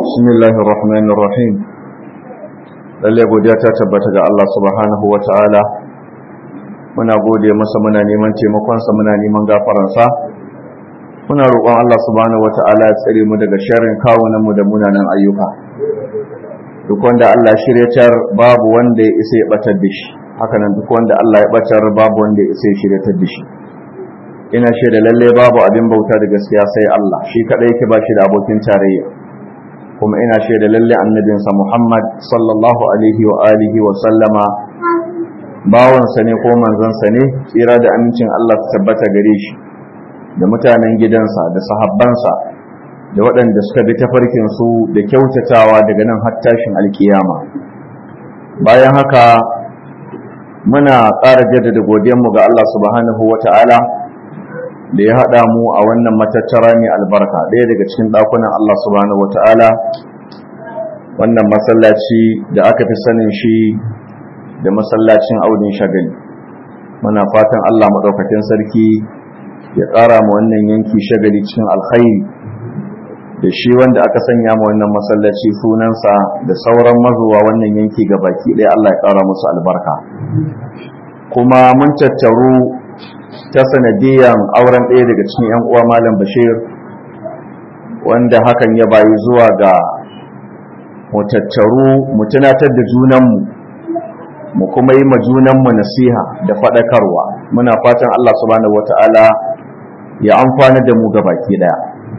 بسم الله الرحمن الرحيم lalle godiya ta tabbata ga Allah subhanahu wa ta'ala muna gode masa muna neman taimakonsa muna neman gafaransa muna roƙon Allah subhanahu wa ta'ala ya tsare mu daga sharrin kawunanmu da munanan ayyuka duk wanda Allah shiryatar babu wanda ya isa ya batar da shi hakanan duk wanda Allah ya batar babu wanda ya isa ya shiryatar da shi ina shaida lalle babu abin bauta da gaskiya sai Allah shi kadai yake ba shi da abokin tarayya kuma ina shaida lalle annabinsa Muhammad sallallahu alaihi wa alihi wa sallama bawansa ne ko manzansa ne tsira da amincin Allah su tabbata gare shi da mutanen gidansa da sahabbansa da waɗanda suka bi tafarkin su da kyautatawa daga nan har tashin alkiyama bayan haka muna ƙara jaddada godiyanmu ga Allah subhanahu wa ta'ala da ya haɗa mu a wannan matattara mai albarka ɗaya daga cikin ɗakunan Allah subhanahu wa ta'ala wannan masallaci da aka fi sanin shi da masallacin audin shagali muna fatan Allah maɗaukakin sarki ya ƙara mu wannan yanki shagali cikin alkhairi da shi wanda aka sanya mu wannan masallaci sunansa da sauran mazuwa wannan yanki ga baki ɗaya Allah ya ƙara musu albarka kuma mun tattaru ta sanadiyan auren ɗaya daga cikin 'yan uwa malam bashir wanda hakan ya bayi zuwa ga mu tattaru mu tunatar da junanmu mu kuma yi ma junanmu nasiha da faɗakarwa muna fatan Allah subhanahu wata'ala ya amfana da mu baki ɗaya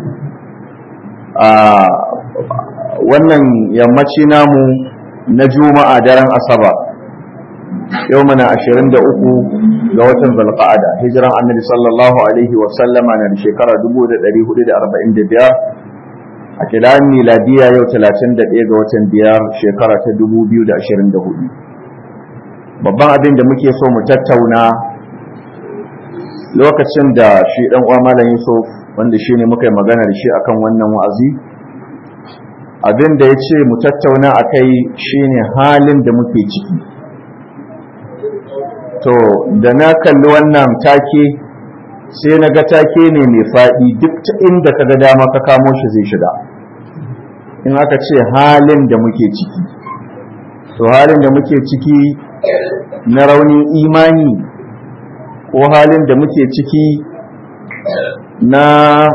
a wannan yammaci namu na juma'a daren asabar yau muna ashirin da uku ga watan zalqa'ada hijiran annabi sallallahu alaihi wa sallama na shekara 1445 a kidan miladiya yau 31 ga watan biyar shekara ta 2024 babban abin da muke so mu tattauna lokacin da shi dan uwa malam Yusuf wanda shine muka yi magana da shi akan wannan wa'azi abin da ya ce mu tattauna akai shine halin da muke ciki to da na kalli wannan take sai na ga take ne mai faɗi duk ta inda ka ga dama ka kamo shi zai shiga in aka ce halin da muke ciki to halin da muke ciki na raunin imani ko halin da muke ciki na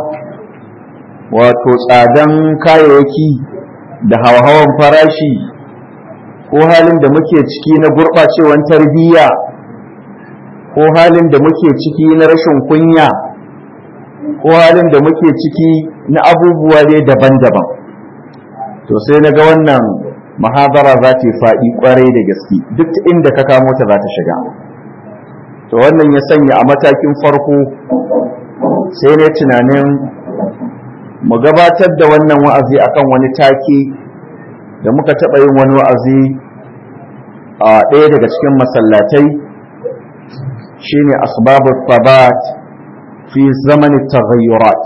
wato tsadan kayayyaki da hawa-hawan farashi ko halin da muke ciki na gurɓacewan tarbiyya ko halin da muke ciki na rashin kunya ko halin da muke ciki na abubuwa dai daban-daban to sai na ga wannan mahadara za ta faɗi ƙwarai da gaske duk inda ka kamo ta za ta shiga to wannan ya sanya a matakin farko sai ne tunanin mu gabatar da wannan wa'azi akan wani take da muka taɓa yin wani wa'azi a ɗaya daga cikin masallatai shine asbabu tabat fi zamanin taghayyurat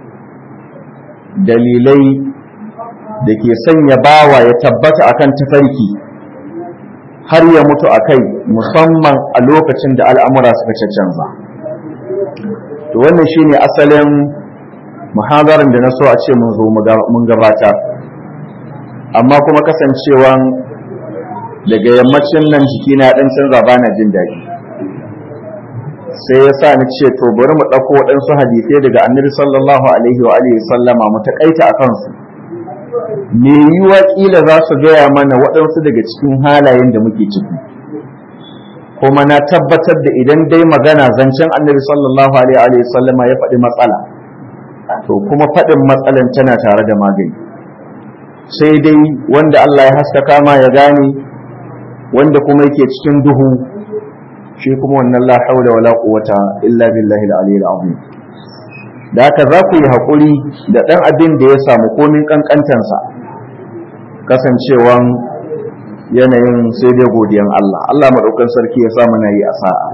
dalilai da ke sanya bawa ya tabbata akan tafarki har ya mutu a kai musamman a lokacin da al'amura suka canza to wannan shine asalin muhadarin da na so a ce mun zo mun gabata amma kuma kasancewan daga yammacin nan jikina ɗan canza ba na jin daɗi sai ya sa ni ce to bari mu ɗauko waɗansu hadisai daga annabi sallallahu alaihi wa alihi sallama mu taƙaita a kansu me yiwa ƙila za su gaya mana waɗansu daga cikin halayen da muke ciki kuma na tabbatar da idan dai magana zancen annabi sallallahu alaihi wa sallama ya faɗi matsala to kuma faɗin matsalan tana tare da magani sai dai wanda Allah ya haskaka ma ya gane wanda kuma yake cikin duhu shi kuma wannan la haula wala quwwata illa billahi al-aliyyil azim da haka za ku yi haƙuri da ɗan abin da ya samu komin ƙanƙantansa kasancewan yanayin sai dai godiyan Allah Allah maɗaukan sarki ya samu na yi a sa'a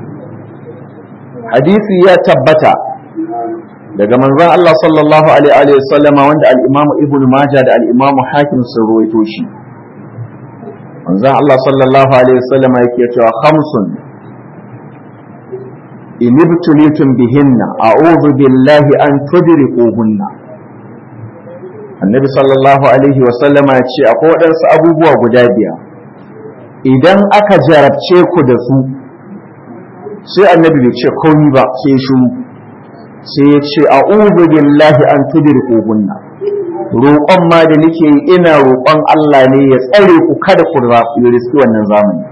hadisi ya tabbata daga manzon Allah sallallahu alaihi wa sallama wanda al-Imam Ibn Majah da al-Imam Hakim sun ruwaito shi manzon Allah sallallahu alaihi wa sallama yake cewa khamsun in ibtulitum bihinna a'udhu billahi an tudrikuhunna annabi sallallahu alaihi wasallama ya ce akwai waɗansu abubuwa guda biyar idan aka jarabce ku da su sai annabi bai ce komi ba sai shi sai ya ce a'udhu billahi an tudrikuhunna roƙon ma da nake yi ina roƙon Allah ne ya tsare ku kada ku riski wannan zamani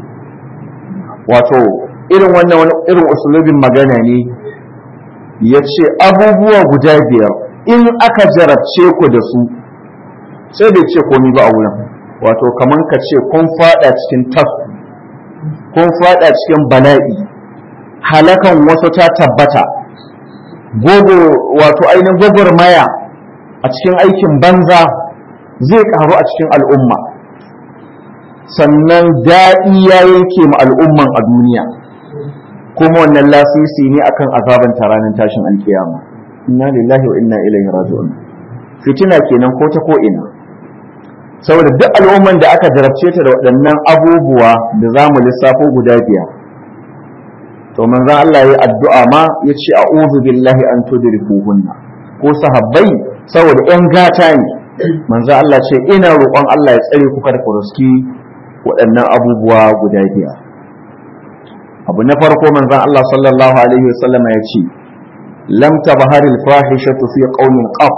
wato irin wannan wani irin usulubin magana ne ya ce abubuwa guda biyar in aka jarabce ku da su sai bai ce komi ba a wurin wato kamar ka ce kun fada cikin tasu kun fada cikin bala'i halakan wasu ta tabbata gogo wato ainihin gwagwarmaya a cikin aikin banza zai karu a cikin al'umma sannan daɗi ya yanke ma al'umman a duniya kuma wannan lasisi ne akan azaban ranar tashin alkiyama inna lillahi wa inna ilaihi raji'un fitina kenan ko ta ko ina saboda duk al'umman da aka jarabce ta da waɗannan abubuwa da za mu lissafo guda biyar to manzon Allah ya addu'a ma ya ce a'udhu billahi an tudrikuhunna ko sahabbai saboda yan gata ne manzon Allah ce ina roƙon Allah ya tsare ku kada ku riski waɗannan abubuwa guda biyar abu na farko manzon Allah sallallahu alaihi wasallam ya ce lam tabhari al-fahishatu fi qaumin qab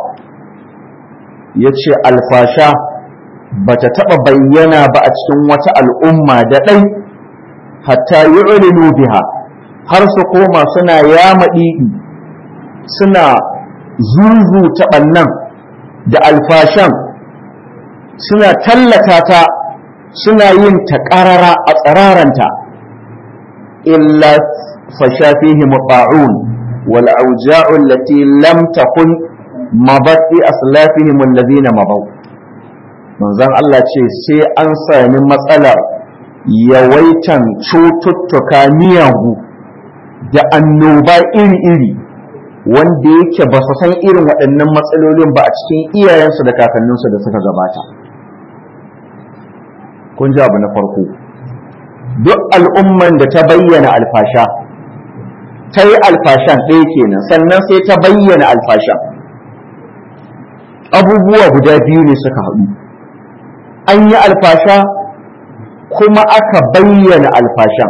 yace alfasha bata taba bayyana ba a cikin wata al'umma da dai hatta yu'linu biha har su koma suna yamaɗi suna zuzu taɓannan da alfashan suna tallata ta suna yin ta ƙarara a tsararanta illa fasha fihi muta'un wal auja'u allati lam takun mabat fi aslafihim alladhina mabaw manzon Allah ce sai an sami matsalar yawaitan cututtuka miyagu da annoba iri-iri wanda yake ba su san irin waɗannan matsalolin ba a cikin iyayensu da kakanninsu da suka gabata kun ji abu na farko duk al'umman da ta bayyana alfasha ta yi alfashan ɗaya kenan sannan sai ta bayyana alfasha abubuwa guda biyu ne suka haɗu an yi alfasha kuma aka bayyana alfashan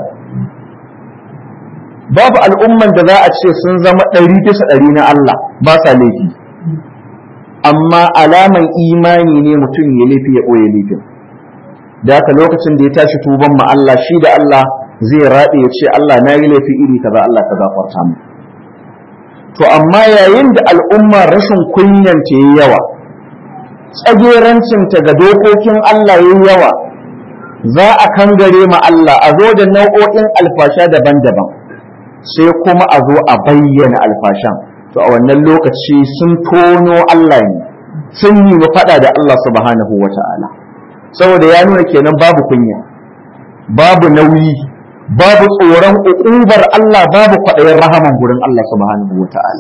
babu al'umman da za a ce sun zama ɗari bisa ɗari na Allah ba sa laifi amma alaman imani ne mutum ya laifi ya ɓoye laifin da haka lokacin da ya tashi tuban ma Allah shi da Allah zai raɗe ya ce Allah na yi laifi iri kaza Allah ka gafarta mu to amma yayin da al'umma rashin kunyan ta yi yawa tsagerancinta ga dokokin Allah yi yawa za a kangare ma Allah a zo da nau'o'in alfasha daban-daban sai kuma a zo a bayyana alfashan to a wannan lokaci sun tono Allah ne sun yi faɗa da Allah subhanahu wa ta'ala saboda ya nuna kenan babu kunya babu nauyi babu tsoron uƙubar Allah babu kwaɗayin rahaman gurin Allah subhanahu wa ta'ala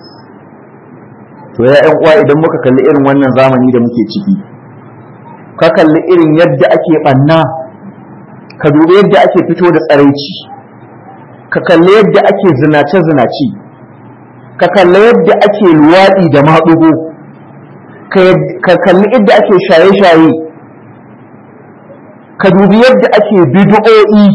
to ya ƴan uwa idan muka kalli irin wannan zamani da muke ciki ka kalli irin yadda ake ɓanna ka dubi yadda ake fito da tsaraici ka kalli yadda ake zinace-zinace ka kalli yadda ake luwaɗi da maɗugo ka kalli yadda ake shaye-shaye ka dubi yadda ake bid'o'i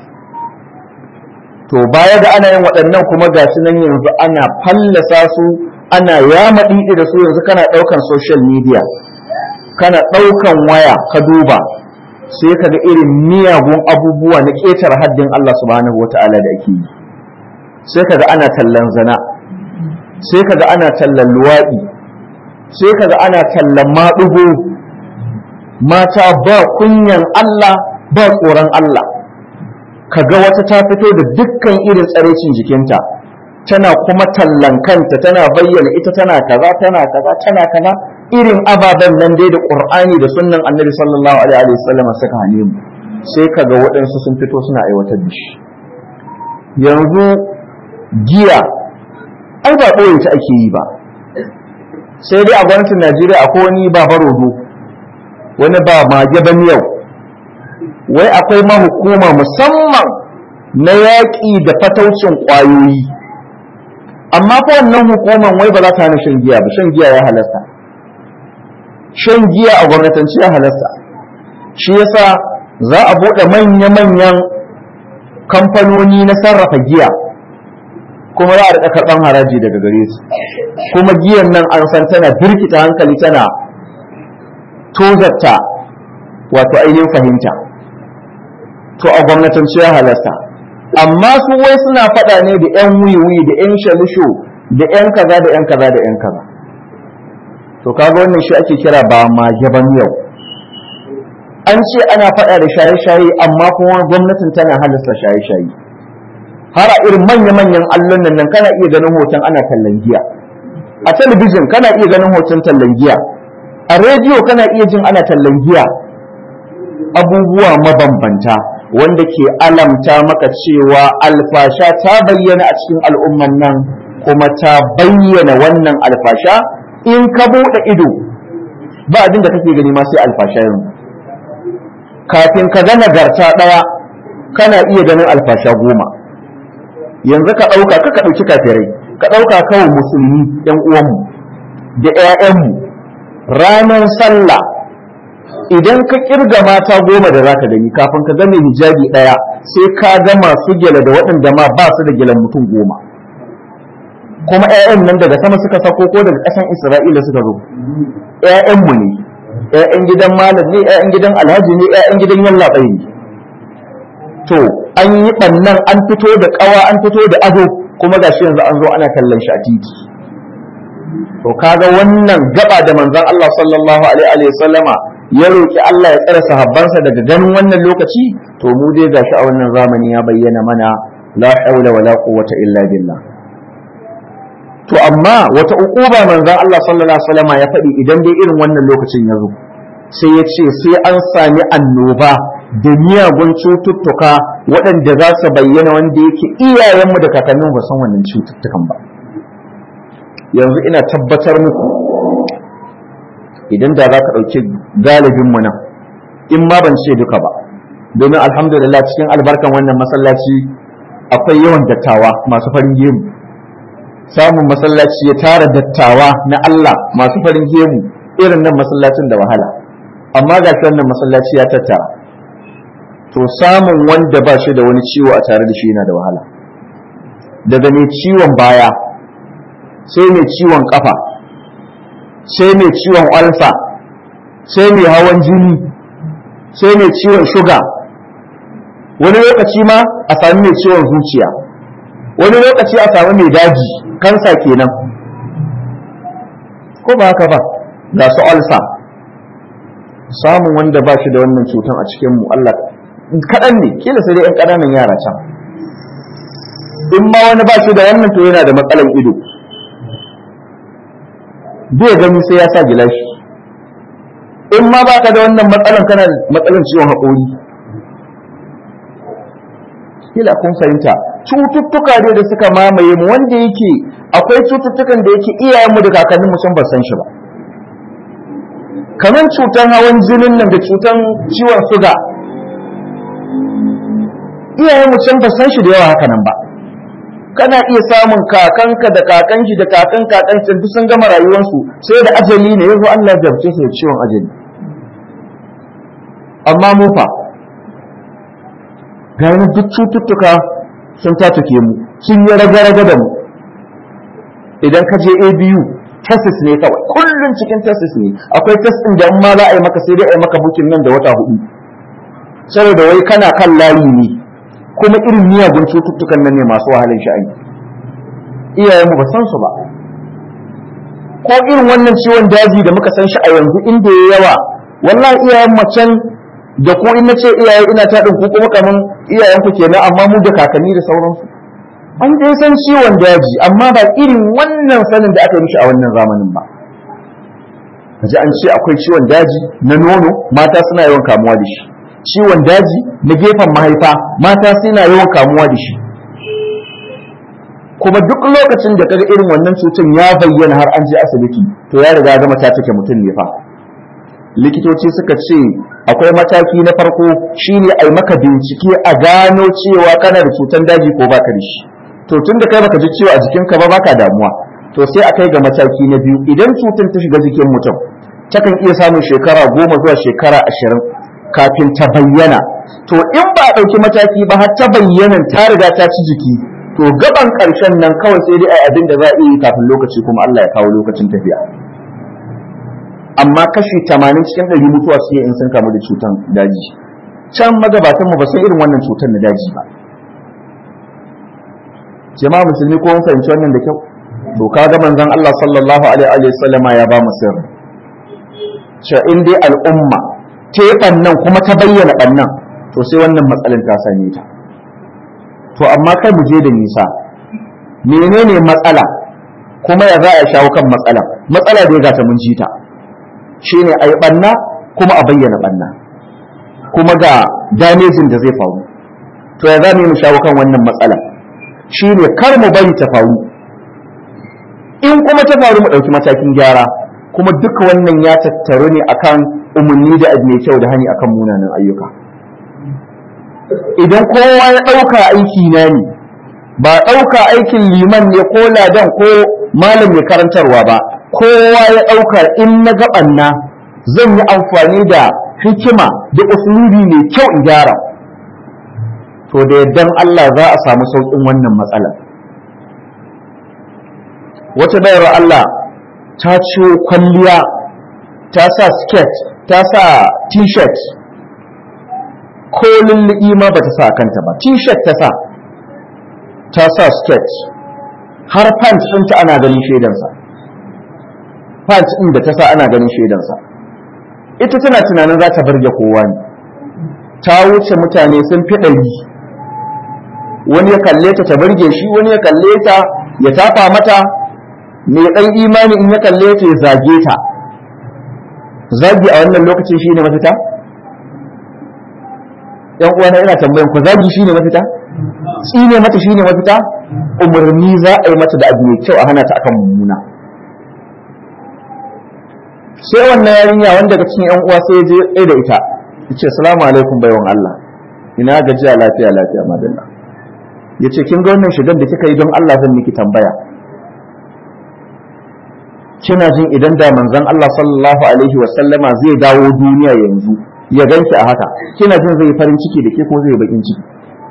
to baya da ana yin waɗannan kuma ga su nan yanzu ana fallasa su ana yama ɗiɗi da su yanzu kana ɗaukan social media kana ɗaukan waya ka duba sai ka ga irin miyagun abubuwa na ƙetar haddin Allah subhanahu wa ta'ala da ake yi sai ka ga ana tallan zana sai ka ga ana tallan luwaɗi sai ka ga ana tallan maɗugo mata ba kunyan Allah ba tsoron Allah ka ga wata ta fito da dukkan irin tsarecin jikinta tana kuma tallan kanta tana bayyana ita tana kaza tana kaza tana kaza irin ababen nan dai da qur'ani da sunnan annabi sallallahu alaihi wasallam suka hane mu sai kaga waɗansu sun fito suna aiwatar da shi yanzu giya ai ba ɓoye ta ake yi ba sai dai a gwamnatin najeriya akwai wani ba barodo wani ba mage ban yau wai akwai mahukuma musamman na yaƙi da fataucin ƙwayoyi amma fa wannan hukuman wai ba za ta hana shan giya ba shan giya ya halasta shan giya a gwamnatance ya halasta shi yasa za a buɗe manya-manyan kamfanoni na sarrafa giya kuma za a riƙa karɓan haraji daga gare su kuma giyan nan an san tana birkita hankali tana tozarta wato ainihin fahimta to a gwamnatance ya halasta amma su wai suna faɗa ne da 'yan wiwi da 'yan shalisho da 'yan kaza da 'yan kaza da 'yan kaza to kaga wannan shi ake kira ba ma gaban yau an ce ana faɗa da shaye-shaye amma kuma gwamnatin tana halasta shaye-shaye har a irin manya-manyan allon nan kana iya ganin hoton ana tallan giya a talabijin kana iya ganin hoton tallan giya a rediyo kana iya jin ana tallan giya abubuwa mabambanta wanda ke alamta maka cewa alfasha ta bayyana a cikin al'umman nan kuma ta bayyana wannan alfasha in ka buɗe ido ba abin da kake gani ma sai alfasha yanzu kafin ka ga nagarta ɗaya kana iya ganin alfasha goma yanzu ka ɗauka ka ka ɗauki kafirai ka ɗauka kawai musulmi ‘yan uwanmu da ‘ya'yanmu ranar sallah idan ka kirga mata goma da za ka gani kafin ka gane hijabi ɗaya sai ka ga masu gyale da waɗanda ma ba su da gyalen mutum goma kuma 'ya'yan nan daga sama suka sako ko daga ƙasan isra'ila suka zo 'ya'yanmu ne 'ya'yan gidan malam ne 'ya'yan gidan alhaji ne 'ya'yan gidan yallaɓai ne to an yi ɓannan an fito da ƙawa an fito da ado kuma gashi yanzu an zo ana kallon shi a titi to kaga wannan gaba da manzon Allah sallallahu alaihi wa sallama ya roki Allah ya tsare sahabbansa daga ganin wannan lokaci to mu dai gashi a wannan zamani ya bayyana mana la haula wala quwwata illa billah to amma wata uquba manzon Allah sallallahu alaihi wa sallama ya faɗi idan dai irin wannan lokacin ya zo sai ya ce sai an sami annoba da miyagun cututtuka waɗanda za su bayyana wanda yake iyayenmu da kakanninmu ba san wannan cututtukan ba yanzu ina tabbatar muku idan da za ka ɗauki galibinmu nan in ma ban ce duka ba domin alhamdulillah cikin albarkan wannan masallaci akwai yawan dattawa masu farin gemu samun masallaci ya tara dattawa na Allah masu farin gemu irin nan masallacin da wahala amma ga wannan masallaci ya tattara to samun wanda ba shi da wani ciwo a tare da shi yana da wahala daga mai ciwon baya sai mai ciwon kafa sai mai ciwon alfa sai mai hawan jini sai mai ciwon shuga wani lokaci ma a sami mai ciwon zuciya wani lokaci a sami mai daji kansa kenan ko ba haka ba ga su alfa samun wanda ba shi da wannan cutan a cikin mu Allah kaɗan ne kila sai dai 'yan ƙananan yara can in ma wani ba shi da wannan to yana da matsalan ido bai gani sai ya sa gilashi in ma ba ka da wannan matsalan kana matsalan ciwon haƙori kila kun fahimta cututtuka ne da suka mamaye mu wanda yake akwai cututtukan da yake iyayenmu da kakanninmu sun ba san shi ba kamar cutan hawan jinin nan da cutan ciwon suga iyayenmu can ba san shi da yawa haka nan ba kana iya samun kakanka da kakanki da kakan kakanki duk sun gama rayuwarsu sai da ajali ne yanzu Allah ya jarce su da ciwon ajali amma mu fa ga duk cututtuka sun tatuke mu sun yi raga-raga da mu idan ka je ABU tesis ne kawai kullum cikin tesis ne akwai test din da ma za a yi maka sai dai a yi maka bukin nan da wata hudu saboda wai kana kan layi ne kuma irin miyagun cututtukan nan ne masu wahalin sha'ani iyayenmu ba san su ba ko irin wannan ciwon daji da muka san shi a yanzu inda ya yawa wallahi iyayen macen da ku in nace iyaye ina ta ku kuma kaman iyayen ku kenan amma mu da kakanni da sauransu an dai san ciwon daji amma ba irin wannan sanin da aka yi mishi a wannan zamanin ba kaji an ce akwai ciwon daji na nono mata suna yawan kamuwa da shi ciwon daji na gefen mahaifa mata suna yawan kamuwa da shi kuma duk lokacin da kaga irin wannan cutar ya bayyana har an je asibiti to ya riga gama ta take mutum ne fa likitoci suka ce akwai mataki na farko shine a yi maka bincike a gano cewa kana da cutar daji ko baka da shi to tun da kai baka ji ciwo a jikinka ba baka damuwa to sai a kai ga mataki na biyu idan cutar ta shiga jikin mutum takan iya samun shekara goma zuwa shekara ashirin kafin ta bayyana to in ba a ɗauki mataki ba har ta bayyana ta riga ta ci jiki to gaban ƙarshen nan kawai sai dai a abin da za a iya kafin lokaci kuma Allah ya kawo lokacin tafiya amma kashi tamanin cikin ɗari mutuwa su in sun kamu da cutan daji can magabatan mu ba san irin wannan cutar na daji ba jama'a musulmi ko mun fahimci wannan da kyau to kaga manzon Allah sallallahu alaihi wa sallama ya ba mu sirri cewa in dai al'umma ta yi ɓannan kuma ta bayyana ɓannan to sai wannan matsalin ta same ta to amma kai mu je da nisa menene matsala kuma ya za a shawo kan matsala matsala da ya gata mun ji ta shine a yi ɓanna kuma a bayyana ɓanna kuma ga damejin da zai faru to ya za mu yi mu shawo kan wannan matsala shine kar mu bari ta faru in kuma ta faru mu ɗauki matakin gyara kuma duka wannan ya tattaru ne akan umarni da abu mai kyau da hani akan munanan ayyuka idan kowa ya ɗauka aiki na ne ba ɗauka aikin liman ne ko ladan ko malam mai karantarwa ba kowa ya ɗauka in na gaɓanna zan yi amfani da hikima da usulubi mai kyau in gyara to da yardan Allah za a samu sauƙin wannan matsalar wata bayar Allah ta ciwo kwalliya ta sa skirt ta sa t-shirt ko lulluɓi ma ba ta sa a kanta ba t-shirt ta sa ta sa skirt har pants ɗinta ana ganin shaidansa pants ɗin da ta sa ana ganin shaidansa ita tana tunanin za ta barge kowa ne ta wuce mutane sun fi ɗari wani ya kalle ta ta barge shi wani ya kalle ta ya tafa mata mai ɗan imani in ya kalle ta ya zage ta zagi a wannan lokacin shi ne mafita? ‘yan uwana ina tambayan ku zagi shi ne mafita? tsine mata shi ne mafita? umarni za a yi mata da abu mai kyau a hana ta akan mummuna sai wannan yarinya wanda daga cikin ‘yan uwa sai ya je ɗaya da ita ya ce salamu alaikum baiwan Allah ina gajiya lafiya lafiya madalla ya ce kin ga wannan shigar da kika yi don Allah zan miki tambaya kina jin idan da manzon Allah sallallahu alaihi wa sallama zai dawo duniya yanzu ya ganki a haka kina jin zai farin ciki da ke ko zai bakin ciki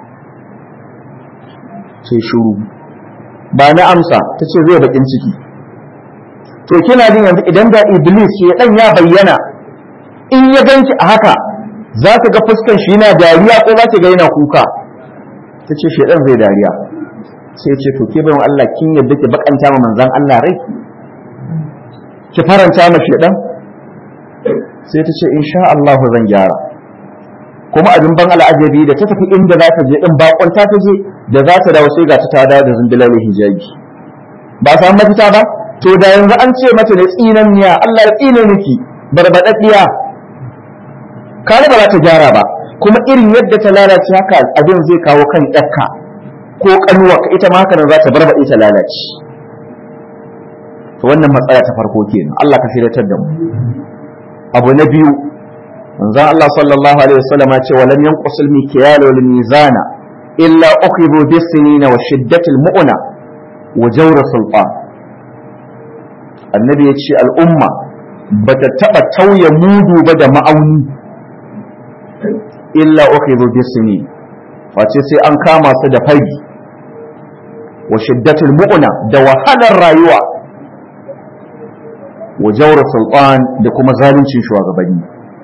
sai shuru ba na amsa ta ce zai bakin ciki to kina jin yanzu idan da iblis ya dan ya bayyana in ya ganki a haka za ka ga fuskan shi yana dariya ko za ki ga yana kuka ta ce shedan zai dariya sai ce to ke bayan Allah kin yadda ki bakanta ma manzon Allah rai ki faranta ma shedan sai ta ce insha Allah zan gyara kuma abin ban al'ajabi da ta tafi inda za ta je din bakonta ta je da za ta dawo sai ga ta ta dawo da zumbilal hijabi ba samu mafita ba to da yanzu an ce mata da tsinanniya Allah ya tsine miki barbadaddiya kare ba za ta gyara ba kuma irin yadda ta lalace haka abin zai kawo kan ɗakka ko kanuwa ita ma haka nan za ta barbaɗe ta lalace to wannan matsala ta farko kenan Allah ka shiryatar da mu abu na biyu manzon Allah sallallahu alaihi wasallam ya ce wa lam yanqusul mikyal wal mizana illa ukhidhu bis sinina wa shiddatil mu'na wa jawr sultan annabi ya ce al'umma bata taba tauye mudu ba da ma'auni illa ukhidhu bis sinin face sai an kama su da fari wa shiddatil mu'na da wahalar rayuwa wa jawra sultan da kuma zaluncin shugabanni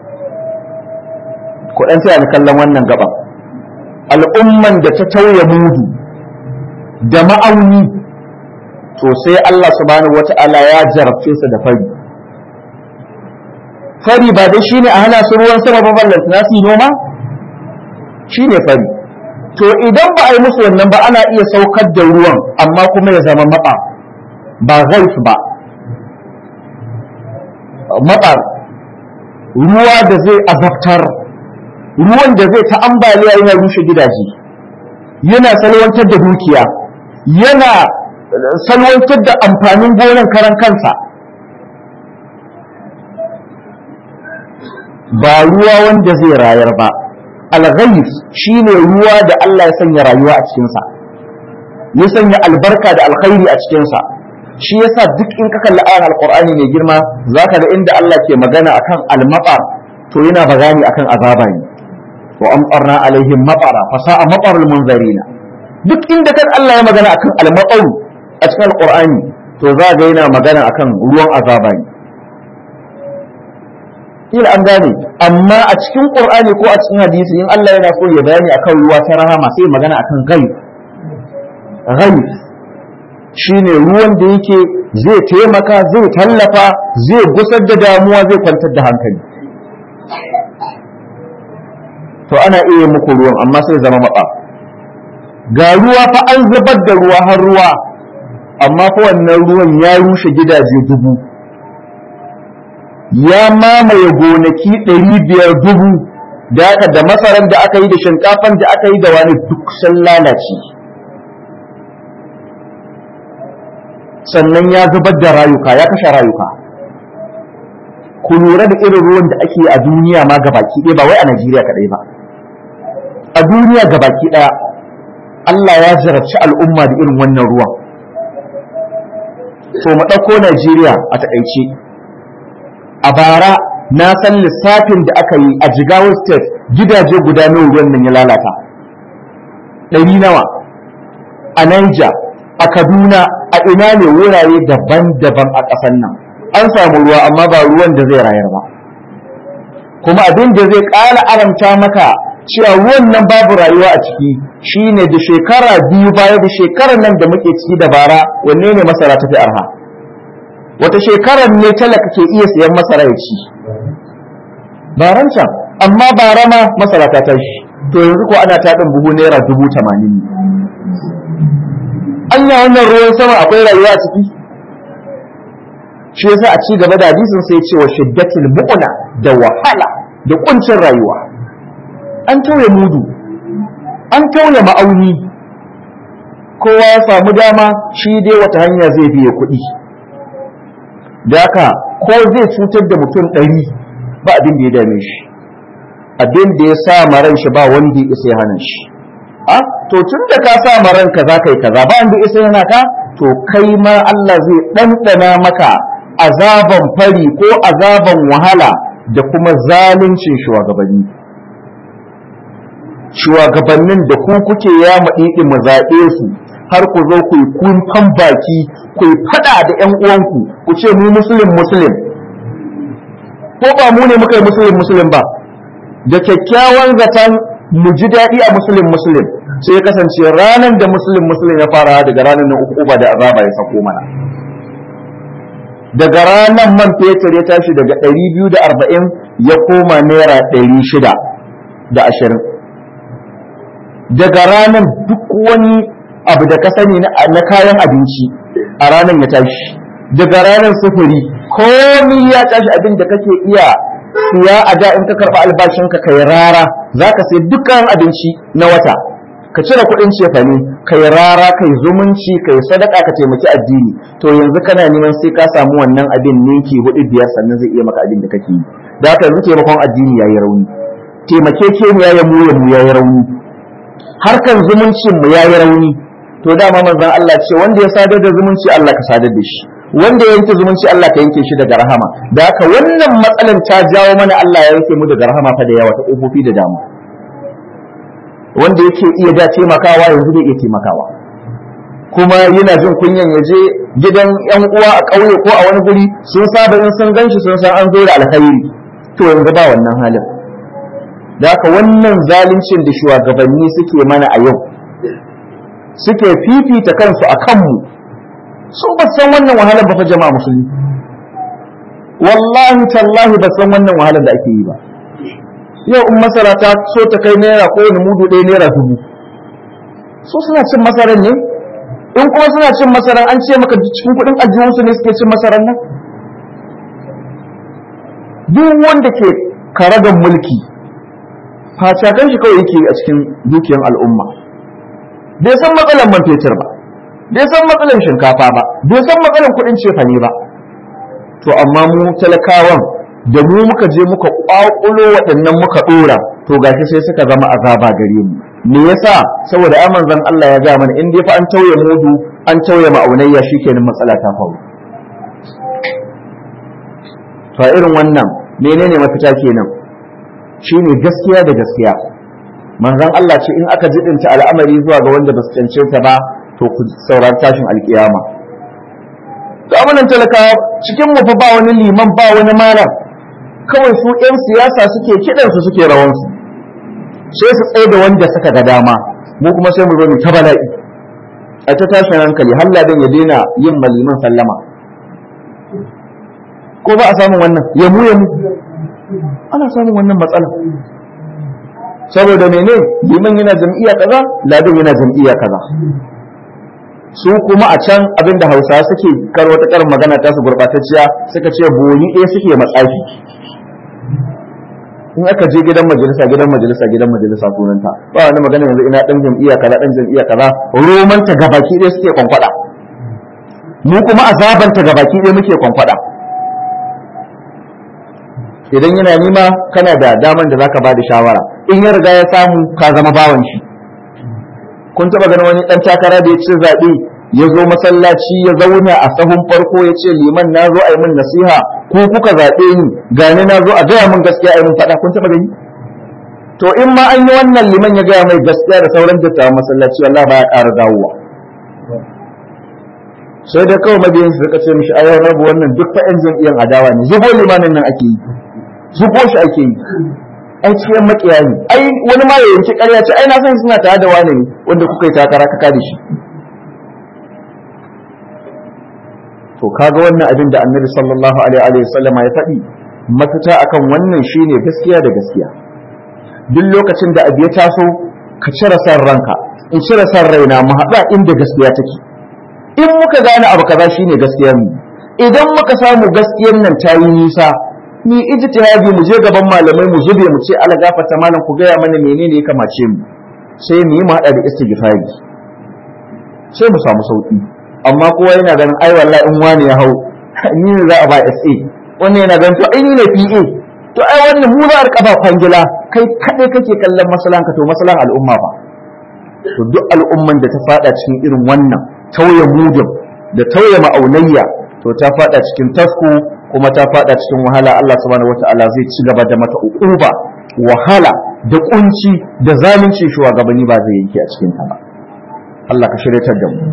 ku dan sai ni kallon wannan gaba al'umman da ta tauye mudu da ma'auni to sai Allah subhanahu wata'ala ya jarabce su da fari fari ba dai shine a hana su ruwan sama ba ballan na su noma shine fari to idan ba a yi musu wannan ba ana iya saukar da ruwan amma kuma ya zama maɓa ba ghaif ba matsar ruwa da zai azabtar ruwan da zai ta ambaliya yana rushe gidaje yana salwantar da dukiya yana salwantar da amfanin gonan karan kansa ba ruwa wanda zai rayar ba alghayis shine ruwa da Allah ya sanya rayuwa a cikinsa ya sanya albarka da alkhairi a cikinsa shi yasa duk in ka kalli ayan alqur'ani mai girma zaka ga inda Allah ke magana akan al-maqar to yana bagani akan azaba ne wa amtarna alaihim maqara fa sa'a maqarul munzarina duk inda kan Allah ya magana akan al-maqar a cikin alqur'ani to za ga yana magana akan ruwan azaba ne kila an gane amma a cikin qur'ani ko a cikin hadisi in Allah yana so ya bayani akan ruwa ta rahama sai magana akan ghaib ghaib shine ruwan da yake zai taimaka zai tallafa zai gusar da damuwa zai kwantar da hankali to ana iya muku ruwan amma sai zama maka ga ruwa fa an zubar da ruwa har ruwa amma fa wannan ruwan ya rushe gidaje dubu ya mamaye gonaki ɗari biyar dubu da aka da masaran da aka yi da shinkafan da aka yi da wani duk sun lalace sannan ya zubar da rayuka ya kashe rayuka ku lura da irin ruwan da ake a duniya ma gabaki ɗaya ba wai a Najeriya kaɗai ba a duniya gabaki ɗaya Allah ya jarabci al'umma da irin wannan ruwan to mu ɗauko Najeriya a taƙaice a bara na san lissafin da aka yi a Jigawa State gidaje guda nawa ruwan nan ya lalata ɗari nawa a Niger a Kaduna a ina ne wurare daban-daban a ƙasar nan an samu ruwa amma ba ruwan da zai rayar ba kuma abin da zai ƙara aramta maka cewa ruwan nan babu rayuwa a ciki shine da shekara biyu baya da shekarar nan da muke ciki da bara wanne ne masara ta fi arha wata shekarar ne talaka ke iya siyan masara ya ci baran can amma bara ma masara ta tashi to yanzu ko ana taɗin buhu naira dubu tamanin ne anya wannan ruwan sama akwai rayuwa a ciki shi yasa a ci gaba da hadisin sai ce wa shiddatul mu'na da wahala da kuncin rayuwa an tauye mudu an tauye ma'auni kowa ya samu dama shi dai wata hanya zai biye kuɗi da haka ko zai cutar da mutum ɗari ba abin da ya dame shi abin da ya sa maran shi ba wanda ya isa ya hana shi a to tun da ka sa maran ka za ka yi kaza ba wanda ya isa yana ka to kai ma Allah zai ɗanɗana maka azaban fari ko azaban wahala da kuma zaluncin shugabanni shugabannin da ku kuke ya maɗiɗi mu zaɓe su har ku zo ku yi kunfan baki ku yi faɗa da ƴan uwanku ku ce mu musulun musulun ko ba mu ne muka yi musulun musulun ba da kyakkyawan zaton mu ji daɗi a musulun musulun sai ya kasance ranar da musulun musulun ya fara daga ranar nan uku ba da azaba ya sako mana daga ranar man fetur ya tashi daga ɗari biyu da arba'in ya koma naira ɗari shida da ashirin daga ranar duk wani abu da ka sani na kayan abinci a ranar ya tashi daga ranar sufuri komi ya tashi abin da kake iya siya a da in ka karɓi albashinka kai rara za ka sai dukkan abinci na wata ka cire kuɗin cefane kai rara kai zumunci kai sadaka ka taimaki addini to yanzu kana neman sai ka samu wannan abin ninki hudu biyar sannan zai iya maka abin da kake yi da haka yanzu taimakon addini yayi rauni taimakekeniya ya mu ya mu yayi rauni harkan zumuncin mu yayi rauni to dama manzon Allah ce wanda ya sadar da zumunci Allah ka sadar da shi wanda ya yanke zumunci Allah ka yanke shi daga rahama da haka wannan matsalan ta jawo mana Allah ya yanke mu daga rahama fa da yawa ta kofofi da dama wanda yake iya da taimakawa yanzu bai iya taimakawa kuma yana jin kunyan ya je gidan yan uwa a ƙauye ko a wani guri sun saba in sun ganshi sun san an zo da alkhairi to yanzu ba wannan halin da haka wannan zaluncin da shugabanni suke mana a yau suke fifita kansu a kanmu su ba san wannan wahalar ba fa jama'a musulmi wallahi tallahi ba san wannan wahalar da ake yi ba yau in masara ta so ta kai naira ko wani mudu ɗaya naira dubu su suna cin masaran ne in kuma suna cin masaran an ce maka cikin kuɗin ajiyunsu ne suke cin masaran nan duk wanda ke karagan mulki facakan shi kawai yake a cikin dukiyar al'umma bai san matsalan man fetur ba bai san matsalan shinkafa ba bai san matsalan kuɗin cefane ba to amma mu talakawan da mu muka je muka kwakulo waɗannan muka ɗora to gashi sai suka zama azaba gare mu me yasa saboda ai manzon Allah ya ga mana in dai fa an tauye mudu an tauye ma'aunayya shikenan matsala ta faru to a irin wannan menene mafita kenan shine gaskiya da gaskiya manzon Allah ce in aka jidinta al'amari zuwa ga wanda ba su cancanta ba to ku saurari tashin alkiyama ga amunan talakawa cikin mu fa ba wani liman ba wani malam kawai su 'yan siyasa suke kiɗansu suke rawansu sai su tsaye da wanda suka ga dama mu kuma sai mu zo mu ta bala'i a ta tashin hankali har ladan ya daina yin maliman sallama ko ba a samun wannan ya mu ya mu ana samun wannan matsala saboda mene liman yana jam'iyya kaza ladan yana jam'iyya kaza su kuma a can abinda hausawa suke kar wata karin magana ta su gurbatacciya suka ce boli ɗaya suke matsafi in aka je gidan majalisa gidan majalisa gidan majalisa sunanta ba wani magana yanzu ina dan jam'iyya kaza dan jam'iyya kaza romanta gabaki ɗaya suke kwankwada mu kuma azabanta gabaki ɗaya muke kwankwada idan yana nima kana da daman da zaka bada shawara in ya riga ya samu ka zama bawan shi kun taba ganin wani dan takara da ya ce zaɓe ya zo masallaci ya zauna a sahun farko ya ce liman na zo a yi min nasiha ko kuka zaɓe ni gani na zo a gaya min gaskiya a yi min faɗa kun taɓa gani to in ma an yi wannan liman ya gaya mai gaskiya da sauran dattawan masallaci Allah ba ya ƙara dawowa sai da kawai mabiyan su suka ce mishi ayyar rabu wannan duk fa yan jam'iyyar adawa ne zubo limanin nan ake yi zubo shi ake yi ai cikin makiya ne ai wani ma ya yanki ƙarya ce ai na san suna tare da wani ne wanda kuka yi takara ka kada shi to kaga wannan abin da annabi sallallahu alaihi wa sallama ya faɗi mafita akan wannan shine gaskiya da gaskiya duk lokacin da abu ya taso ka cire san ranka in cire san raina mu haɗa inda gaskiya take in muka gane abu kaza shine gaskiyar mu idan muka samu gaskiyar nan ta yi nisa ni ijtihadi mu je gaban malamai mu zube mu ce ala gafarta malam ku gaya mana menene ya kamace mu sai mu yi mu haɗa da istighfari sai mu samu sauki amma kowa yana ganin ai wallahi in wani ya hau ni ne za a ba SA wannan yana ganin to ai ni ne PA to ai wannan mu za a rika ba kwangila kai kadai kake kallon masalan ka to masalan al'umma ba to duk al'umman da ta fada cikin irin wannan tauye mudin da tauye ma'aunayya to ta fada cikin tasko kuma ta fada cikin wahala Allah subhanahu wataala zai ci gaba da mata uquba wahala da kunci da zalunci shugabanni ba zai yanke a cikin ta ba Allah ka shiryatar da mu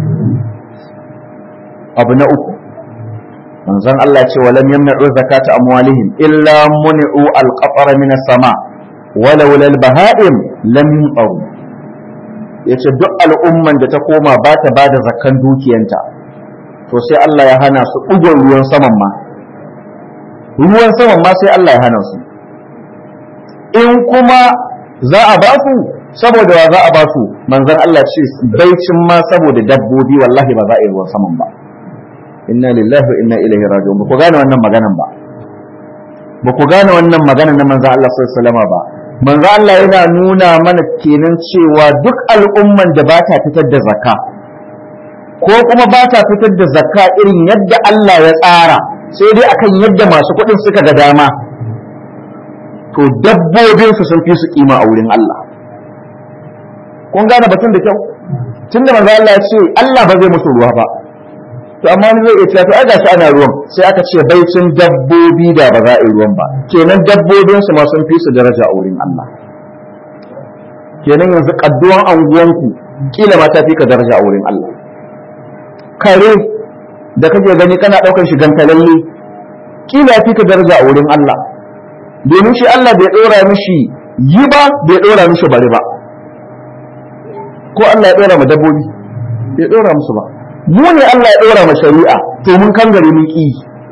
abu na uku manzon Allah ce walam yamna'u zakata amwalihim illa muni'u al-qatara min as-sama walau lal baha'im lam yunqaru yace duk al'umman da ta koma ba ta bada zakkan dukiyanta to sai Allah ya hana su ugon ruwan saman ma ruwan saman ma sai Allah ya hana su in kuma za a ba su saboda wa za a ba su manzon Allah ce baicin ma saboda dabbobi wallahi ba za a yi ruwan saman ba inna lillahi wa inna ilaihi raji'un ba ku gane wannan maganan ba ba ku gane wannan maganan na manzo Allah sallallahu alaihi wasallam ba manzo Allah yana nuna mana kenan cewa duk al'umman da ba ta fitar da zakka ko kuma ba ta fitar da zakka irin yadda Allah ya tsara sai dai akan yadda masu kuɗin suka ga dama to dabbobinsu sun fi su kima a wurin Allah kun gane batun da kyau tunda manzo Allah ya ce Allah ba zai musu ruwa ba to amma wani zai iya cewa to ai gashi ana ruwan sai aka ce baicin dabbobi da ba za a yi ruwan ba kenan dabbobin su ma sun fi su daraja a wurin Allah kenan yanzu kadduwan anguwanku kila ma ta fi ka daraja a wurin Allah kare da kake gani kana daukar shi gantalalle kila fi ka daraja a wurin Allah domin shi Allah bai dora mishi yi ba bai dora mishi bari ba ko Allah ya dora ma dabbobi bai dora musu ba mu ne Allah ya ɗora ma shari'a to mun kan gari mun ƙi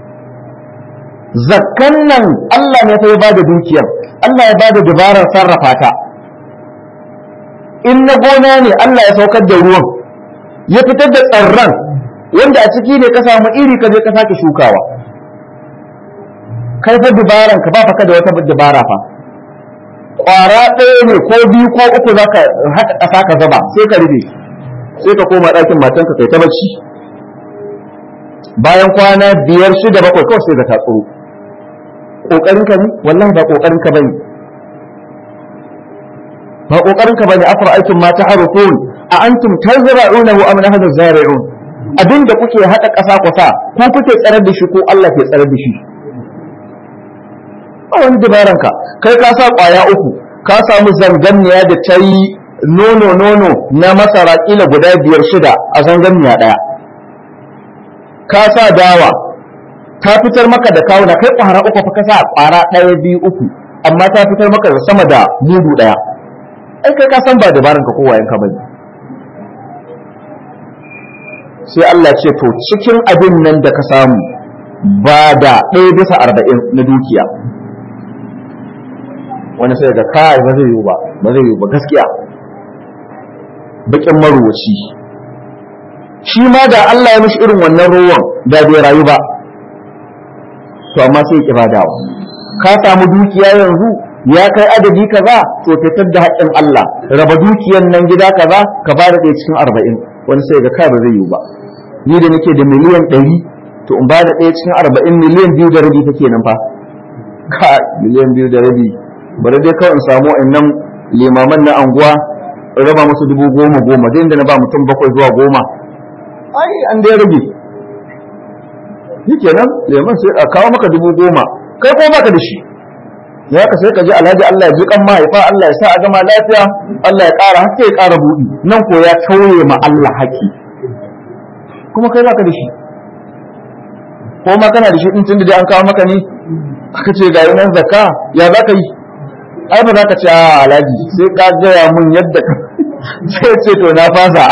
zakkan nan Allah ne ta ya bada dukiyar Allah ya bada dabarar sarrafa ta in na gona ne Allah ya saukar da ruwan ya fitar da tsarran wanda a ciki ne ka samu iri ka je ka sake shukawa kai fa dabaran ka ba ka da wata dabara fa kwara ɗaya ne ko biyu ko uku zaka haɗa ƙasa ka zaba sai ka rufe sai ka koma ɗakin matanka kai ta bacci bayan kwana biyar shida bakwai kawai sai ka tatsuro ƙoƙarin ka ne wallahi ba ƙoƙarin ka bane ba ƙoƙarin ka bane afar aikin ma ta harufun a antum tazra'unahu am nahnu zari'un abin da kuke haɗa ƙasa kusa ko kuke tsarar da shi ko Allah ke tsarar da shi a wani dabaran ka kai ka sa ƙwaya uku ka samu zanganniya da ta yi nono nono na masara kila guda biyar shida a zanganniya ɗaya ka sa dawa ta fitar maka da kawuna kai ƙwara uku fa ka sa ƙwara ɗaya biyu uku amma ta fitar maka da sama da mudu ɗaya ai kai ka san ba dabaran ka kowa yanka bane sai Allah ce to cikin abin nan da ka samu ba da ɗaya bisa arba'in na dukiya wani sai ga kai ba zai yiwu ba ba zai yiwu ba gaskiya bakin maruwaci shi ma da Allah ya mishi irin wannan ruwan da bai rayu ba to amma sai ya kibadawa ka samu dukiya yanzu ya kai adadi kaza to fitar da haƙƙin Allah raba dukiyan nan gida kaza ka bada ɗaya cikin arba'in wani sai ga kai ba zai yiwu ba ni da nake da miliyan ɗari to in bada ɗaya cikin arba'in miliyan biyu da rabi fa kenan fa ka miliyan biyu da rabi bari dai kawai in samu nan limaman na anguwa in raba musu dubu goma goma dai da na ba mutum bakwai zuwa goma ai an dai rage shi kenan liman sai a kawo maka dubu goma kai ko baka da shi ya ka sai ka ji alhaji Allah ya ji kan mahaifa Allah ya sa a gama lafiya Allah ya ƙara haske ya ƙara buɗi nan ko ya tauye ma Allah haƙi kuma kai baka da shi ko ma kana da shi din tunda dai an kawo maka ne aka ce ga nan zakka ya za ka yi ai ba za ka ce a alhaji sai ka gaya mun yadda ka sai ce to na fasa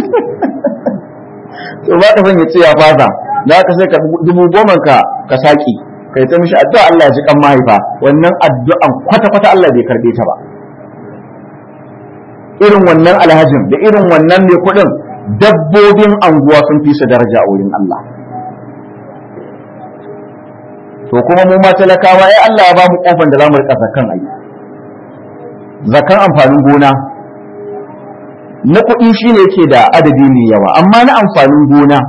to ba ka son ya ce ya fasa da ka sai ka dubu goma ka ka saki kai ta mishi addu'a Allah ya ji kan mahaifa wannan addu'an kwata kwata Allah bai karbe ta ba irin wannan alhajin da irin wannan mai kuɗin dabbobin anguwa sun fi su daraja a wurin Allah to kuma mu ma talakawa ai Allah ya ba mu kofan da zamu rika zakan ai zakan amfanin gona na kuɗi shine yake da adadi mai yawa amma na amfanin gona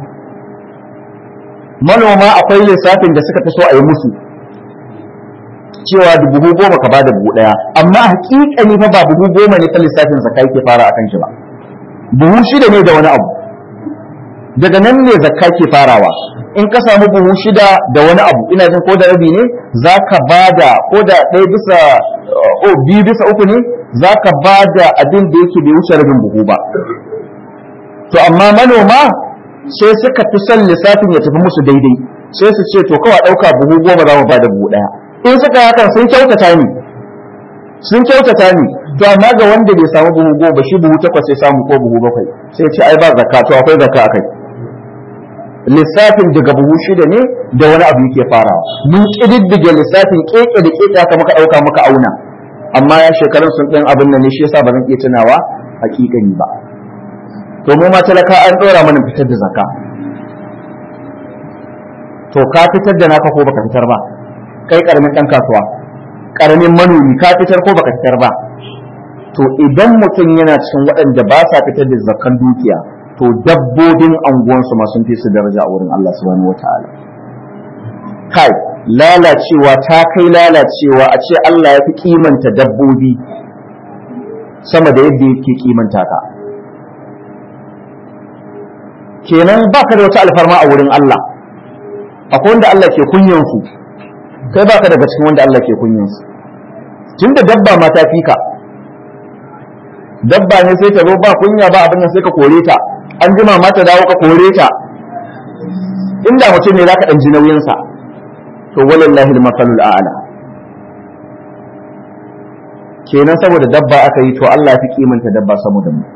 manoma akwai lissafin da suka fi so a yi musu cewa da buhu goma ka bada buhu ɗaya amma hakikani fa ba buhu goma ne ta lissafin zakka yake fara akan shi ba buhu shida ne da wani abu daga nan ne zakka ke farawa in ka samu buhu shida da wani abu ina jin ko da rabi ne za ka ba da ko da ɗaya bisa o biyu bisa uku ne za ka ba da abin da yake bai wuce rabin buhu ba to amma manoma sai suka fi son lissafin ya tafi musu daidai sai su ce to kawai ɗauka buhu goma za mu ba da buhu ɗaya in suka hakan sun kyautata ni sun kyautata ni to amma ga wanda bai samu buhu goma shi buhu takwas sai samu ko buhu bakwai sai ce ai ba zakka to akwai zakka akai lissafin daga buhu shida ne da wani abu yake farawa mun kididdige lissafin keke da keke haka muka dauka muka auna amma ya shekarun sun ɗin abin nan ne shi yasa ba zan iya tunawa hakikani ba to mu ma talaka an dora mana fitar da zakka to ka fitar da naka ko baka fitar ba kai karamin dan kasuwa karamin manomi ka fitar ko baka fitar ba to idan mutum yana cikin waɗanda ba sa fitar da zakkan dukiya to dabbobin anguwansu ma sun fi su daraja a wurin Allah subhanahu wataala kai lalacewa ta kai lalacewa a ce Allah ya fi kimanta dabbobi sama da yadda yake kimanta ka kenan baka da wata alfarma a wurin Allah akwai wanda Allah ke kunyan su kai baka daga cikin wanda Allah ke kunyan su tunda dabba ma ta fika dabba ne sai ta zo ba kunya ba abin sai ka kore ta an jima ma ta dawo ka kore ta inda mutum ne zaka dan ji nauyin sa to walillahi al-masalul a'la kenan saboda dabba aka yi to Allah ya fi kimanta dabba saboda mu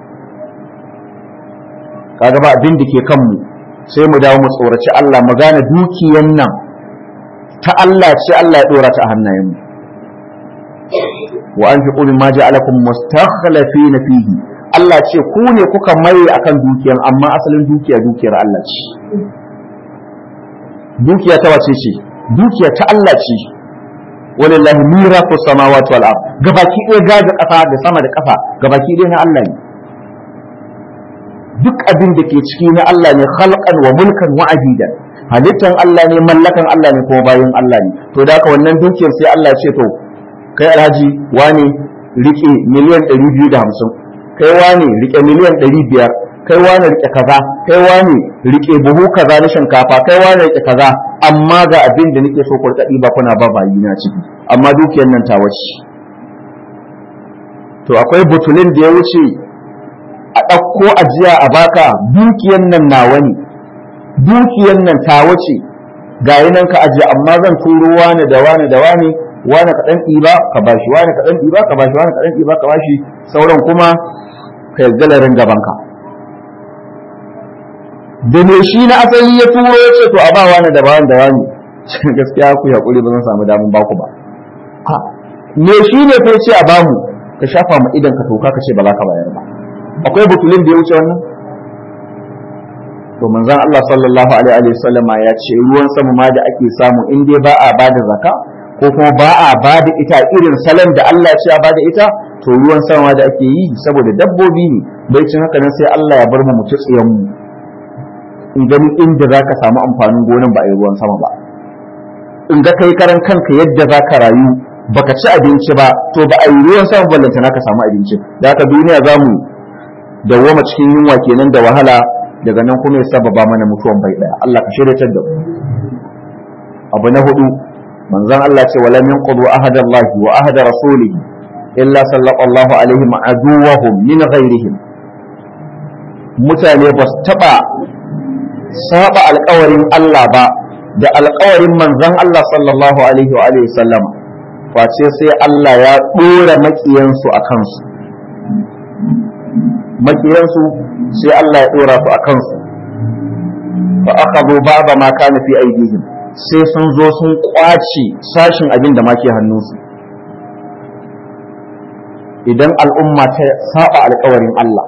kaga ba abin da ke kanmu sai mu dawo mu tsoraci Allah mu gane dukiyan nan ta Allah ce Allah ya dora ta a hannayen mu wa anfiqu mimma ja'alakum mustakhlifina fihi Allah ce ku ne kuka mai akan dukiyan amma asalin dukiya dukiyar Allah ce dukiya ta wace ce dukiya ta Allah ce walillahi mirafu samawati wal ard gabaki ɗaya gaga kafa da sama da kafa gabaki ɗaya na Allah ne duk abin da ke ciki na Allah ne khalqan wa mulkan wa abidan halittan Allah ne mallakan Allah ne kuma bayan Allah ne to da haka wannan dukiyar sai Allah ce to kai alhaji wane rike miliyan 250 kai wane rike miliyan 500 kai wani rike kaza kai wani rike buhu kaza na shinkafa kai wani rike kaza amma ga abin da nake so ku rika ba kuna ba bayi na ciki amma dukiyar nan ta wace to akwai butulin da ya wuce a ɗauko ajiya a baka dukiyar nan nawa ne dukiyar nan ta wace ga nan ka ajiye amma zan turo wani da wani da wani wani ka ɗan ɗiba ka bashi wani ka ɗan ɗiba ka bashi wani ka ɗan ɗiba ka bashi sauran kuma ka yarda larin gabanka da me shi na asali ya turo ya ce to a ba wani da wani da wani gaskiya ku haƙuri ba zan samu damun baku ba me shi ne kai ce a bamu ka shafa ma idan ka toka ka ce ba za ka bayar ba akwai butulin da ya wuce wannan to manzon Allah sallallahu alaihi wa sallam ya ce ruwan sama ma da ake samu in dai ba a bada zaka ko kuma ba a bada ita irin salon da Allah ya ce a bada ita to ruwan sama da ake yi saboda dabbobi ne bai cin haka nan sai Allah ya bar mu mutu tsiyan mu in gani inda zaka samu amfanin gonan ba a yi ruwan sama ba in ga kai karan kanka yadda zaka rayu baka ci abinci ba to ba a yi ruwan sama ballanta naka samu abinci da haka duniya zamu dawwama cikin yunwa kenan da wahala daga nan kuma ya sababa mana mutuwan bai daya Allah ka shiryatar da mu abu na hudu manzon Allah ce wala min qadu ahada Allah wa ahada rasulihi illa sallallahu alaihi wa aduwahum min ghairihim mutane ba su taba saba alƙawarin Allah ba da alƙawarin manzon Allah sallallahu alaihi wa alihi sallama face sai Allah ya dora makiyansu a kansu makiyansu sai Allah ya dora su a kansu fa akhadhu ba'da ma kana fi aydihim sai sun zo sun kwace sashin abin da make hannunsu idan al'umma ta saba alkawarin Allah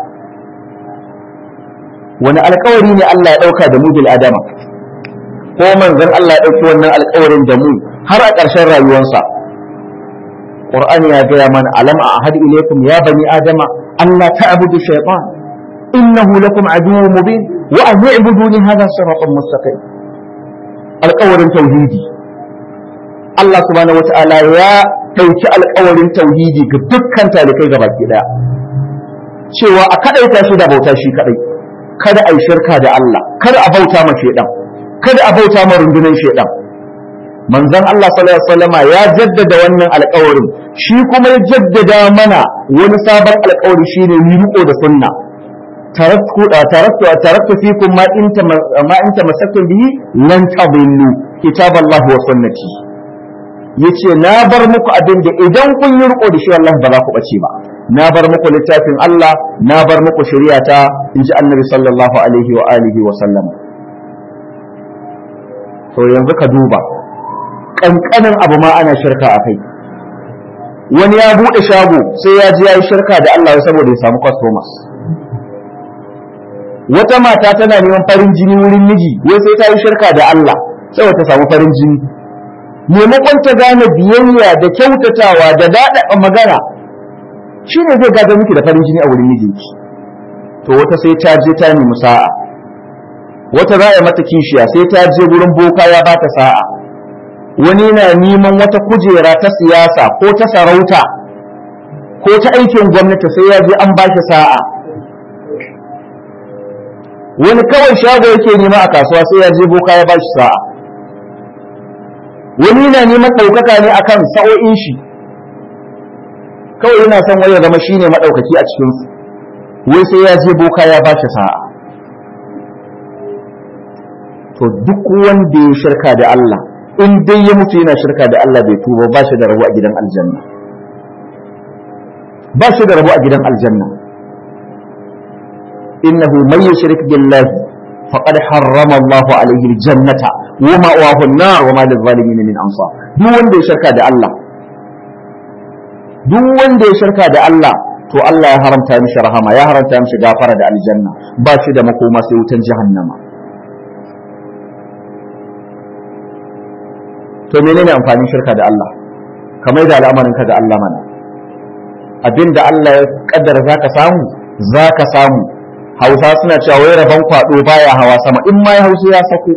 wani alkawari ne Allah ya dauka da mu bil adama ko manzon Allah ya dauki wannan alkawarin da mu har a ƙarshen rayuwarsa Qur'ani ya gaya mana alam a ahad ilaykum ya bani adama Allah ta'budu shaytan innahu lakum aduwwun mubin wa an i'buduni hadha siratun mustaqim alƙawarin tauhidi Allah subhanahu wata'ala ya ɗauki alƙawarin tauhidi ga dukkan talikai gaba ɗaya cewa a kaɗaita shi da bauta shi kaɗai kada a yi shirka da Allah kada a bauta ma shaidan kada a bauta ma rundunar shaidan manzon Allah sallallahu alaihi wasallama ya jaddada wannan alƙawarin shi kuma ya jaddada mana wani sabon alƙawari shine ni riko da sunna taraktu taraktu taraktu fikum ma in ma in tamassaktum bihi lan tadillu kitaballahi wa sunnati yace na bar muku abin da idan kun yi riko da shi wallahi ba za ku bace ba na bar muku littafin Allah na bar muku shari'a ta inji annabi sallallahu alaihi wa alihi wa sallam to yanzu ka duba kankanin abu ma ana shirka a kai wani ya bude shago sai ya ji ya yi shirka da Allah saboda ya samu customers wata mata tana neman farin jini wurin miji wai sai ta yi shirka da Allah saboda ta samu farin jini maimakon ta gane biyayya da kyautatawa da daɗaɗa magana shi ne zai gada miki da farin jini a wurin mijinki to wata sai ta je ta nemi sa'a wata za a mata kishiya sai ta je wurin boka ya ba ta sa'a wani na neman wata kujera ta siyasa ko ta sarauta ko ta aikin gwamnati sai ya je an ba shi sa'a wani kawai shago yake nema a kasuwa sai ya je boka ya ba shi sa'a wani na neman ɗaukaka ne akan sa'o'in shi kawai yana son waya zama shine maɗaukaki a cikinsu wai sai ya je boka ya ba shi sa'a to duk wanda ya shirka da Allah in dai ya mutu yana shirka da Allah bai tuba ba shi da rabu a gidan aljanna ba shi da rabu a gidan aljanna innahu man yushrik billahi faqad harrama Allahu alayhi aljannata wa ma'wahu an-nar wa ma lil-zalimin min ansar duk wanda ya shirka da Allah duk wanda ya shirka da Allah to Allah ya haramta mishi rahama ya haramta mishi gafara da aljanna ba shi da makoma sai wutan jahannama to menene amfanin shirka da Allah kamar da al'amarin ka ga Allah mana abinda Allah ya kaddara zaka samu zaka samu Hausa suna cewa wai rabon kwado baya hawa sama in ma ya hausa ya sako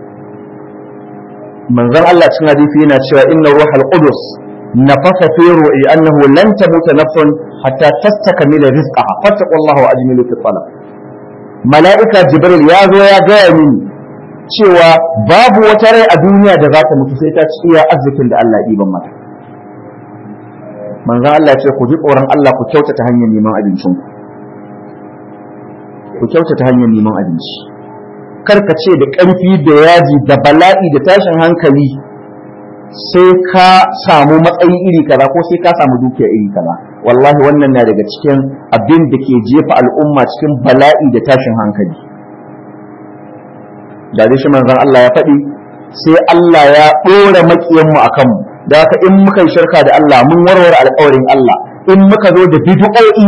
manzon Allah cikin hadisi yana cewa inna ruhal qudus nafasa fi ru'i annahu lan tamuta nafsun hatta tastakmila rizqaha fattaqullaha wa ajmilu fi talab mala'ika jibril ya zo ya gaya mini cewa babu wata rai a duniya da za ta mutu sai ta ci iya arzikin da Allah ɗiban mata manzon Allah ce ku ji tsoron Allah ku kyautata hanyar neman abincin ku kyautata hanyar neman abinci kar ka ce da ƙarfi da yaji da bala'i da tashin hankali sai ka samu matsayi iri kaza ko sai ka samu dukiya iri kaza wallahi wannan na daga cikin abin da ke jefa al'umma cikin bala'i da tashin hankali da dai shi manzon Allah ya faɗi sai Allah ya ɗora maƙiyanmu a kanmu da haka in muka yi shirka da Allah mun warware alƙawarin Allah in muka zo da bid'o'i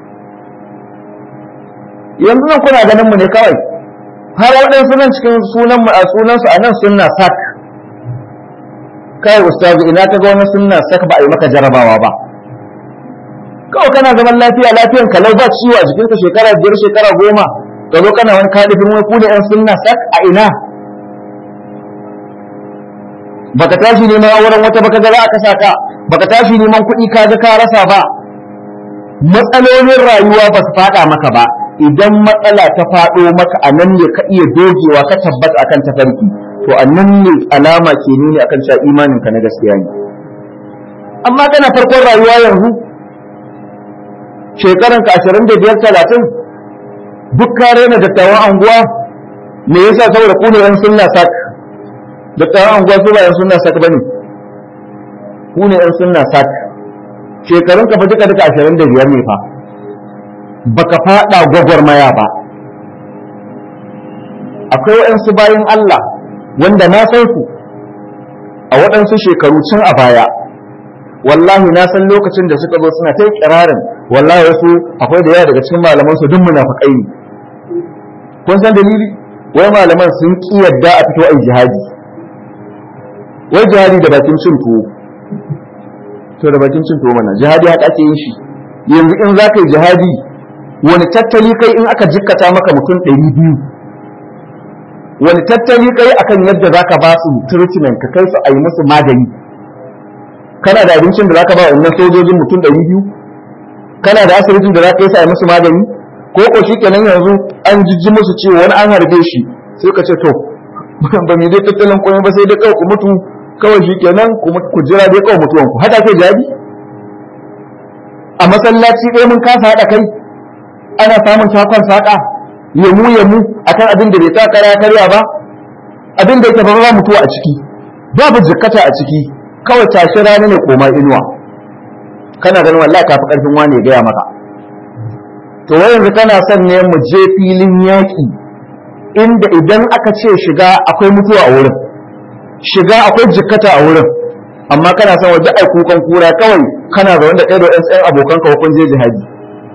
yanzu nan kuna ganin mu ne kawai har waɗansu nan cikin sunan mu a sunan su anan sunna sak kai ustazu ina ka ga wani sunna sak ba a yi maka jarabawa ba kawai kana zaman lafiya lafiyan kalau ba ciwo a jikinka shekara biyar shekara goma ka zo kana wani kadifin wai ku da yan sunna sak a ina baka tashi neman auren wata baka ga za a kasa ka baka tashi neman kuɗi ka ga ka rasa ba matsalolin rayuwa ba su faɗa maka ba idan matsala ta faɗo maka a nan ne ka iya dogewa ka tabbata akan tafarki to a nan ne alama ke nuni akan cewa imanin ka na gaskiya ne amma kana farkon rayuwa yanzu shekaran ka ashirin da biyar talatin duk ka rena dattawan anguwa me yasa saboda ku ne yan sunna sak dattawan anguwa su ba yan sunna sak bane ku ne yan sunna sak shekarun ka fa duka duka ashirin da biyar ne fa baka fada gwagwarmaya ba akwai waɗansu bayan Allah wanda na san su a waɗansu shekaru can a baya wallahi na san lokacin da suka zo suna ta kirarin wallahi wasu akwai da yawa daga cikin malaman su duk munafiqai ne kun san dalili wai malaman sun ki yadda a fito ai jihadi wai jihadi da bakin cin tuwo to da bakin cin tuwo mana jihadi haka ake yin shi yanzu in za ka yi jihadi wani tattali kai in aka jikkata maka mutum ɗari biyu wani tattali kai akan yadda za ka ba su treatment ka kai su a yi musu magani kana da abincin da za ka ba wannan sojojin mutum ɗari biyu kana da asibitin da za ka yi su a yi musu magani ko ko shi kenan yanzu an jijji musu ciwo wani an harbe shi sai ka ce to ba mu dai tattalin komai ba sai dai kawai ku mutu kawai shi kenan ku jira dai kawai mutuwanku haka ke jadi a masallaci ɗaya mun kasa haɗa kai ana samun takon saƙa yamu yamu akan abin da bai ta kara karya ba abin da yake ba mutuwa a ciki babu jikkata a ciki kawai tashi rana ne koma inuwa kana ganin wallahi kafi karfin wani ya gaya maka to wai yanzu kana son ne mu je filin yaƙi inda idan aka ce shiga akwai mutuwa a wurin shiga akwai jikkata a wurin amma kana son waje ai kukan kura kawai kana zaune da ɗaya da ɗan tsayin abokan ka kun je jihadi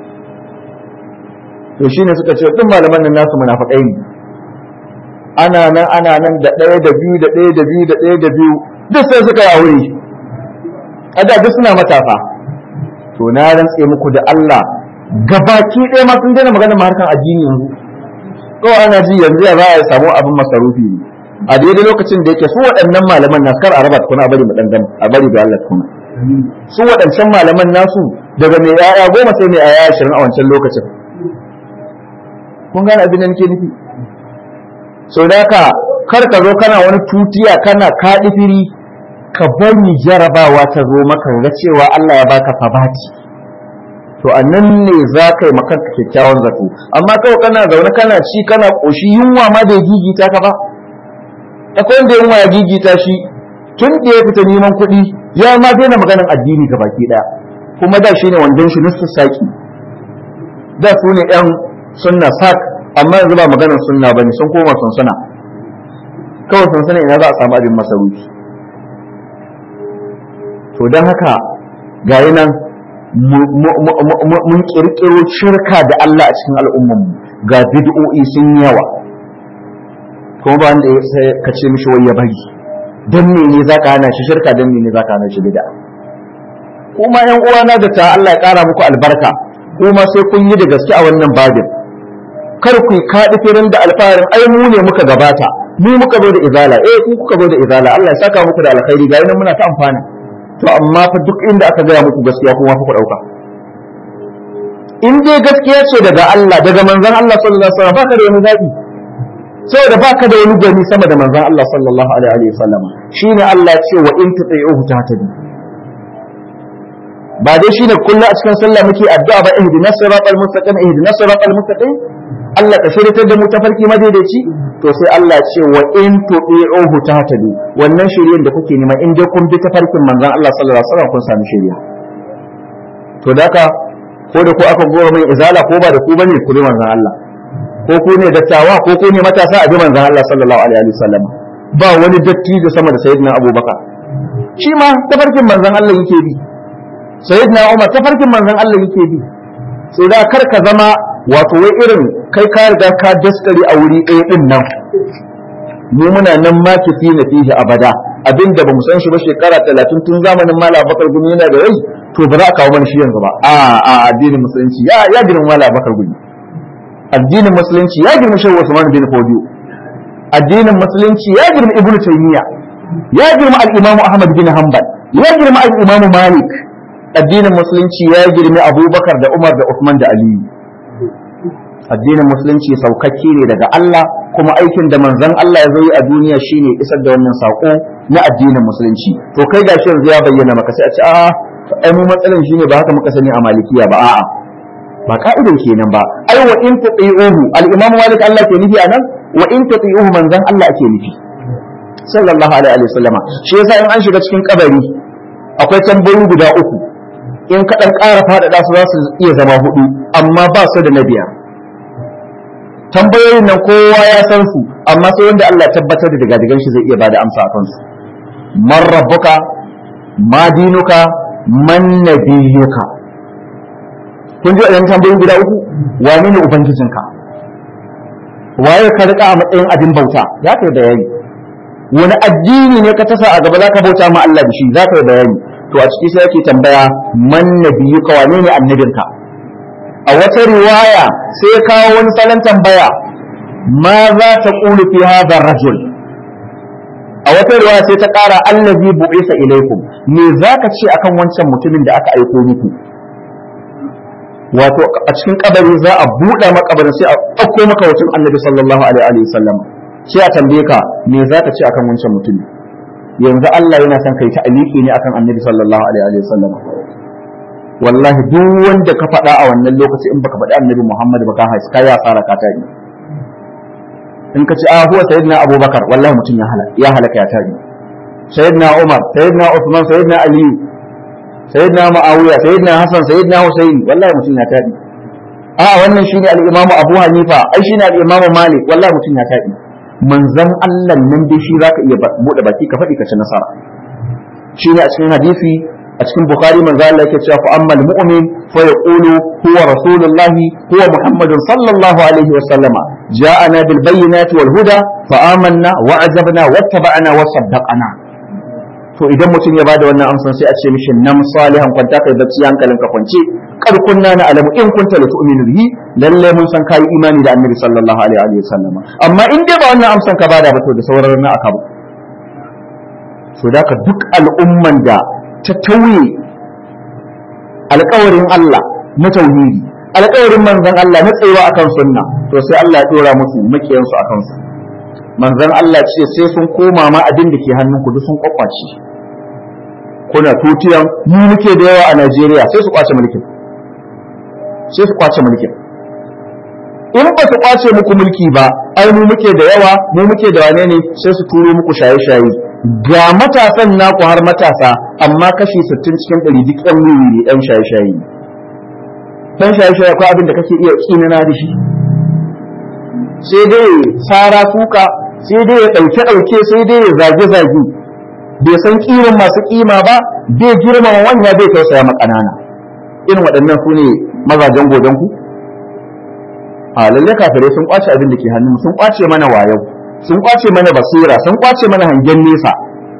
to shine suka ce duk malaman nan nasu munafiqai ne ana nan ana nan da ɗaya da biyu da ɗaya da biyu da ɗaya da biyu duk sai suka yi aure kada duk suna matafa to na rantse muku da Allah gabaki ɗaya ma sun daina magana harkan addini yanzu kawai ana ji yanzu ya za a samu abin masarufi ne a daidai lokacin da yake su waɗannan malaman nasu kar a raba tukuna a bari mu dangan a bari da Allah tukuna su waɗancan malaman nasu daga mai yaya goma sai mai yaya ashirin a wancan lokacin kun gane abin da nake nufi so da ka kar ka zo kana wani tutiya kana kaɗi firi ka bari jarabawa ta zo maka ga cewa Allah ya baka sabati to a nan ne za ka yi makanka kyakkyawan zato amma kawai kana zaune kana ci kana ƙoshi yunwa ma da gigita ka ba akwai wanda yunwa ya gigita shi tun da ya fita neman kuɗi ya ma daina maganin addini ga baki ɗaya kuma da shi ne wandon shi nusu saki da su ne ƴan sunna sak amma yanzu ba maganar sunna bane sun koma sunsuna kawai sunsuna ina za a samu abin masarufi to don haka ga nan mun kirkiro shirka da Allah a cikin al'ummanmu ga bid'o'i sun yawa kuma ba wanda ya ka ce mishi wai ya bari dan me ne zaka hana shi shirka dan me ne zaka hana shi bid'a kuma yan uwana da ta Allah ya kara muku albarka kuma sai kun yi da gaske a wannan babin kar ku kaɗi firin da alfaharin ai mu ne muka gabata mu muka zo da izala eh ku kuka zo da izala Allah ya saka muku da alkhairi ga nan muna ta amfana to amma fa duk inda aka gaya muku gaskiya kuma fa ku dauka in dai gaskiya ce daga Allah daga manzon Allah sallallahu alaihi wasallam baka da wani zabi saboda baka da wani gani sama da manzon Allah sallallahu alaihi wasallam shine Allah ya ce wa in tuti'uhu tahtadi ba dai shine kullu a cikin sallah muke addu'a ba ihdinas siratal mustaqim ihdinas siratal mustaqim Allah ka shirya da mu tafarki madaidaici to sai Allah ce wa in tu'i'uhu tahtadu wannan shiryen da kuke nema in dai kun bi tafarkin manzon Allah sallallahu alaihi wasallam kun sami shirya to da haka ko da ku aka gora mai izala ko ba da ku bane ku bi manzon Allah ko ku ne dattawa ko ku ne matasa a bi manzon Allah sallallahu alaihi wasallam ba wani dattijo sama da sayyidina Abubakar shi ma tafarkin manzon Allah yake bi sayyidina Umar tafarkin manzon Allah yake bi sai da kar ka zama wato wai irin kai ka riga ka daskare a wuri ɗaya din nan mu muna nan ma kifi na fihi abada abinda bamu san shi ba shekara talatin tun zamanin malam bakar gumi yana da rai to ba za a kawo mana shi yanzu ba a a addinin musulunci ya ya girma malam bakar gumi addinin musulunci ya girma shehu usman bin fodiyo addinin musulunci ya girma ibnu taymiya ya girma al-imamu ahmad bin hanbal ya girma al-imamu malik addinin musulunci ya girma abubakar da umar da usman da aliyu addinin musulunci saukakke ne daga Allah kuma aikin da manzon Allah ya yi a duniya shine isar da wannan sako na addinin musulunci to kai gashi yanzu ya bayyana maka sai a ce a'a ai mu matsalan shine ba haka muka sani a malikiya ba a'a ba ka'idan kenan ba ai wa in tuti'uhu al-imam malik Allah ke nufi anan wa in tuti'uhu manzon Allah ake nufi sallallahu alaihi wa sallama shi yasa in an shiga cikin kabari akwai tambayoyi guda uku in ka dan ƙara faɗaɗa su za su iya zama hudu amma ba su da na biyar tambayoyin nan kowa ya san su amma sai wanda Allah tabbatar da daga shi zai iya bada amsa a kansu man rabbuka ma dinuka man nabiyuka kun ji wadannan tambayoyin guda uku wane ne ubangijinka waye ka rika a matsayin abin bauta za ka yi bayani wani addini ne ka tasa a gaba za ka bauta ma Allah da shi za ka yi bayani to a ciki sai yake tambaya man nabiyuka wane ne annabinka a wata riwaya sai ya kawo wani salon tambaya ma za ta ƙulu fi hadha rajul a wata riwaya sai ta ƙara allazi bu'isa ilaikum me zaka ce akan wancan mutumin da aka aiko muku wato a cikin kabari za a buɗe makabarin sai a ɗauko maka wucin annabi sallallahu alaihi wa sallam sai a tambaye ka me zaka ce akan wancan mutumin yanzu Allah yana son kai ta aliki ne akan annabi sallallahu alaihi wa sallam wallahi duk wanda ka faɗa a wannan lokaci in baka faɗi annabi Muhammad ba ka haifi kai asara ka tari in ka ce a huwa sayyidina Abubakar wallahi mutum ya halaka ya halaka ya tari sayyidina Umar sayyidina Uthman sayyidina Ali sayyidina Muawiya sayyidina Hassan sayyidina Husayn wallahi mutum ya tari a wannan shine al-Imam Abu Hanifa ai shine al-Imam Malik wallahi mutum ya tari manzon Allah nan dai shi zaka iya bude baki ka faɗi ka ci nasara shine a cikin hadisi a cikin bukhari manzo Allah yake cewa fa ammal mu'min fa yaqulu huwa rasulullahi huwa muhammadun sallallahu alaihi wa sallama ja'ana bil bayyinati wal huda fa amanna wa ajabna wattaba'na wa saddaqana to idan mutum ya bada wannan amsan sai a ce mishi nam salihan kwanta kai bacci hankalin ka kwance kar kunna na alamu in kunta la tu'minu bihi lalle mun san kai imani da annabi sallallahu alaihi wa sallama amma in dai ba wannan amsan ka bada ba to da sauran na aka ba so da duk al'umman da ta tauye alkawarin Allah na tauhidi alkawarin manzon Allah na tsayuwa akan sunna to sai Allah ya dora musu makiyansu akan su manzon Allah ce sai sun koma ma abin da ke hannunku duk sun kwakwace kuna tutiyan mu muke da yawa a Najeriya sai su kwace mulkin sai su kwace mulkin in ba su kwace muku mulki ba ai mu muke da yawa mu muke da wane ne sai su turo muku shaye-shaye ga matasan naku har matasa amma kashi 60 cikin 100 duk yan wuri ne yan shaye-shaye dan shaye-shaye akwai abin da kake iya tsinana da shi sai dai sara kuka sai dai ya dauke dauke sai dai ya zage zage bai san kiran masu kima ba bai girmama wanya bai tausaya ma kanana irin waɗannan su ne mazajen godan ku a lalle kafirai sun kwace abin da ke hannun sun kwace mana wayau sun kwace mana basira sun kwace mana hangen nesa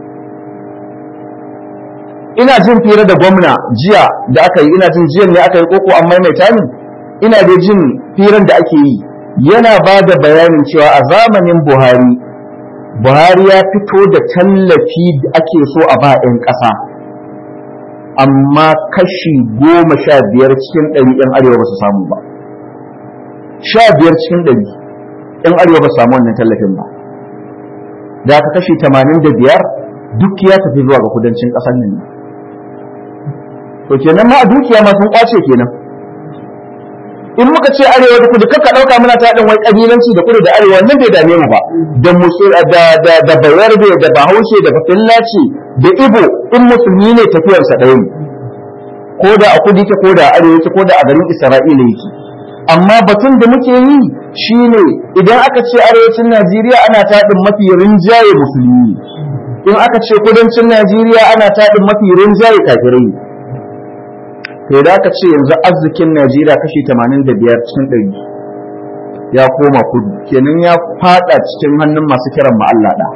ina jin fira da gwamna jiya da aka yi ina jin jiyan ne aka yi koko an maimaita ni ina da jin firan da ake yi yana ba da bayanin cewa a zamanin buhari buhari ya fito da tallafi da ake so a ba 'yan ƙasa amma kashi goma sha biyar cikin ɗari ‘yan arewa ba su samu ba sha biyar cikin ɗari ‘yan arewa ba su samu wannan tallafin ba da aka kashi tamanin da biyar duk ya tafi zuwa ga kudancin ƙasar nan ne to kenan ma a dukiya ma sun kwace kenan in muka ce arewa da kudu kaka ɗauka muna ta haɗin wai ƙabilanci da kudu da arewa nan bai dame mu ba da musul da da da bayarbe da bahaushe da bafillaci da ibo in musulmi ne tafiyarsa ɗaya ne ko da a kudu yake ko da a arewa yake ko da a garin isra'ila yake amma batun da muke yi shine idan aka ce arewacin najeriya ana taɗin mafi rinjaye musulmi in aka ce kudancin najeriya ana taɗin mafi rinjaye kafirai sai da aka ce yanzu arzikin najeriya kashi 85 cikin ɗari ya koma kudu kenan ya fada cikin hannun masu kiran mu Allah da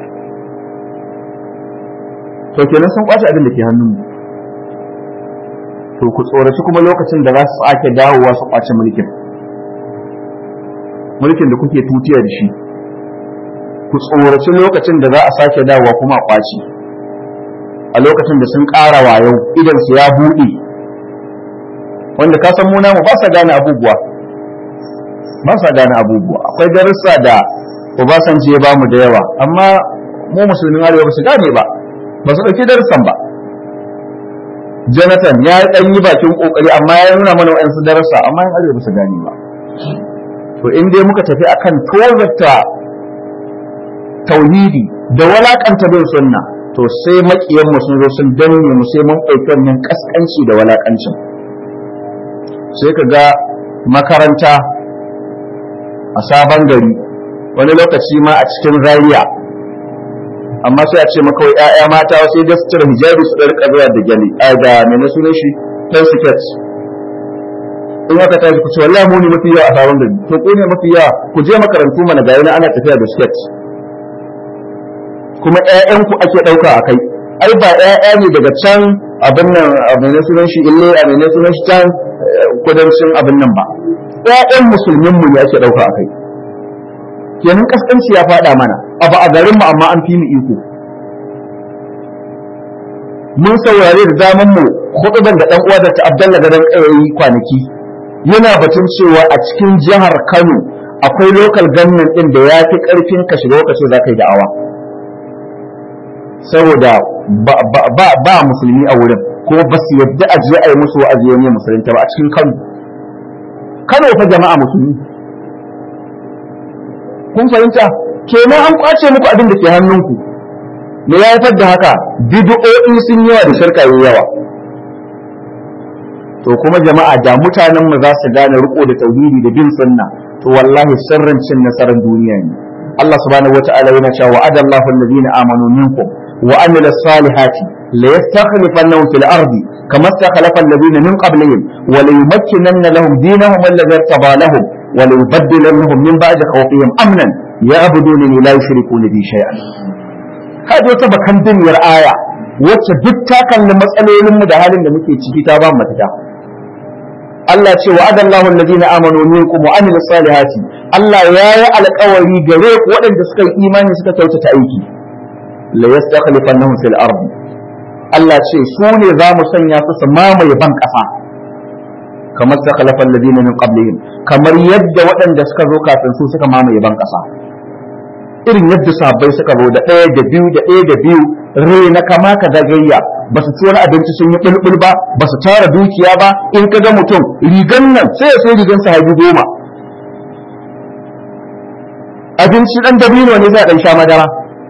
to kenan sun kwace abin da ke hannun mu to ku tsoraci kuma lokacin da za su sake dawowa su kwace mulkin mulkin da kuke tutiya da shi ku tsoraci lokacin da za a sake dawowa kuma a kwace a lokacin da sun ƙara wayo idan su ya buɗe wanda ka san mu namu ba sa gane abubuwa ba sa gane abubuwa akwai darussa da Obasanjo ya bamu da yawa amma mu musulmin arewa ba su gane ba ba su ɗauki darussan ba Jonathan ya ɗan yi bakin ƙoƙari amma ya nuna mana wa'yansu darussa amma yan arewa ba su gane ba to in dai muka tafi akan tozarta tauhidi da walakanta bin sunna to sai makiyan mu sun zo sun danne mu sai mun ɗauki wannan kaskanci da walakancin sai ka ga makaranta a sabon gari wani lokaci ma a cikin zariya amma sai a ce maka wai ƴaƴa mata sai da su cire hijabi su rika zuwa da gyali a da mene sunan shi dan siket in aka tashi ku ce wallahi mu ne mafi yawa a sabon gari to ku ne mafi yawa ku je makarantu mana ga yana ana tafiya da siket kuma ƴaƴanku ake ɗauka a kai ai ba ƴaƴa ne daga can abin nan abin ne sunan shi ille abin ne sunan shi can kudancin abin nan ba ƴaƴan musulmin mu ne ake ɗauka a kai kenan kaskanci ya faɗa mana abu a garin mu amma an fi mu iko mun saurare da zaman mu huduban da dan uwa da ta Abdalla gadan kayayi kwanaki yana batun cewa a cikin jihar Kano akwai local government din da ya fi karfin ka shiga lokacin za ka yi da'awa saboda ba musulmi a wurin kuma ba su yadda a je a yi musu wa'azi ne musulunta ba a cikin Kano Kano fa jama'a musulmi kun fahimta kenan an kwace muku abin da ke hannunku me ya haifar da haka bid'o'i sun yawa da shirka yayi yawa to kuma jama'a da mutanen mu za su gane riko da tauhidi da bin sunna to wallahi sirrin cin nasarar duniya ne Allah subhanahu wata'ala yana cewa wa'adallahu alladhina amanu minkum wa amilus salihati la yastakhlifannahum fil ardi kama istakhlafa alladhina min qablihim wa la yumakkinanna lahum dinahum alladhi irtada lahum wa la yubaddilannahum min ba'di khawfihim amnan ya'budunani la yushrikuna bi shay'an kaji wata bakan duniyar aya wacce duk ta kalli matsalolinmu da halin da muke ciki ta ba mu mafita Allah ce wa adallahu alladhina amanu minkum wa amilus salihati Allah ya yi alƙawari gare ku waɗanda suka yi imani suka kyautata aiki la yastakhlifannahum fil ardi Allah ce su ne za mu sanya su su mamaye ban ƙasa kamar stakhlafa alladhina min qablihim kamar yadda waɗanda suka zo kafin su suka mamaye ban ƙasa irin yadda sahabbai suka zo da ɗaya da biyu da ɗaya da biyu rai na kama ka zagayya ba su ci wani abinci sun yi bulbul ba ba su tara dukiya ba in ka ga mutum rigan nan sai ya sai rigan sahabi goma abinci ɗan dabino ne za a ɗan sha madara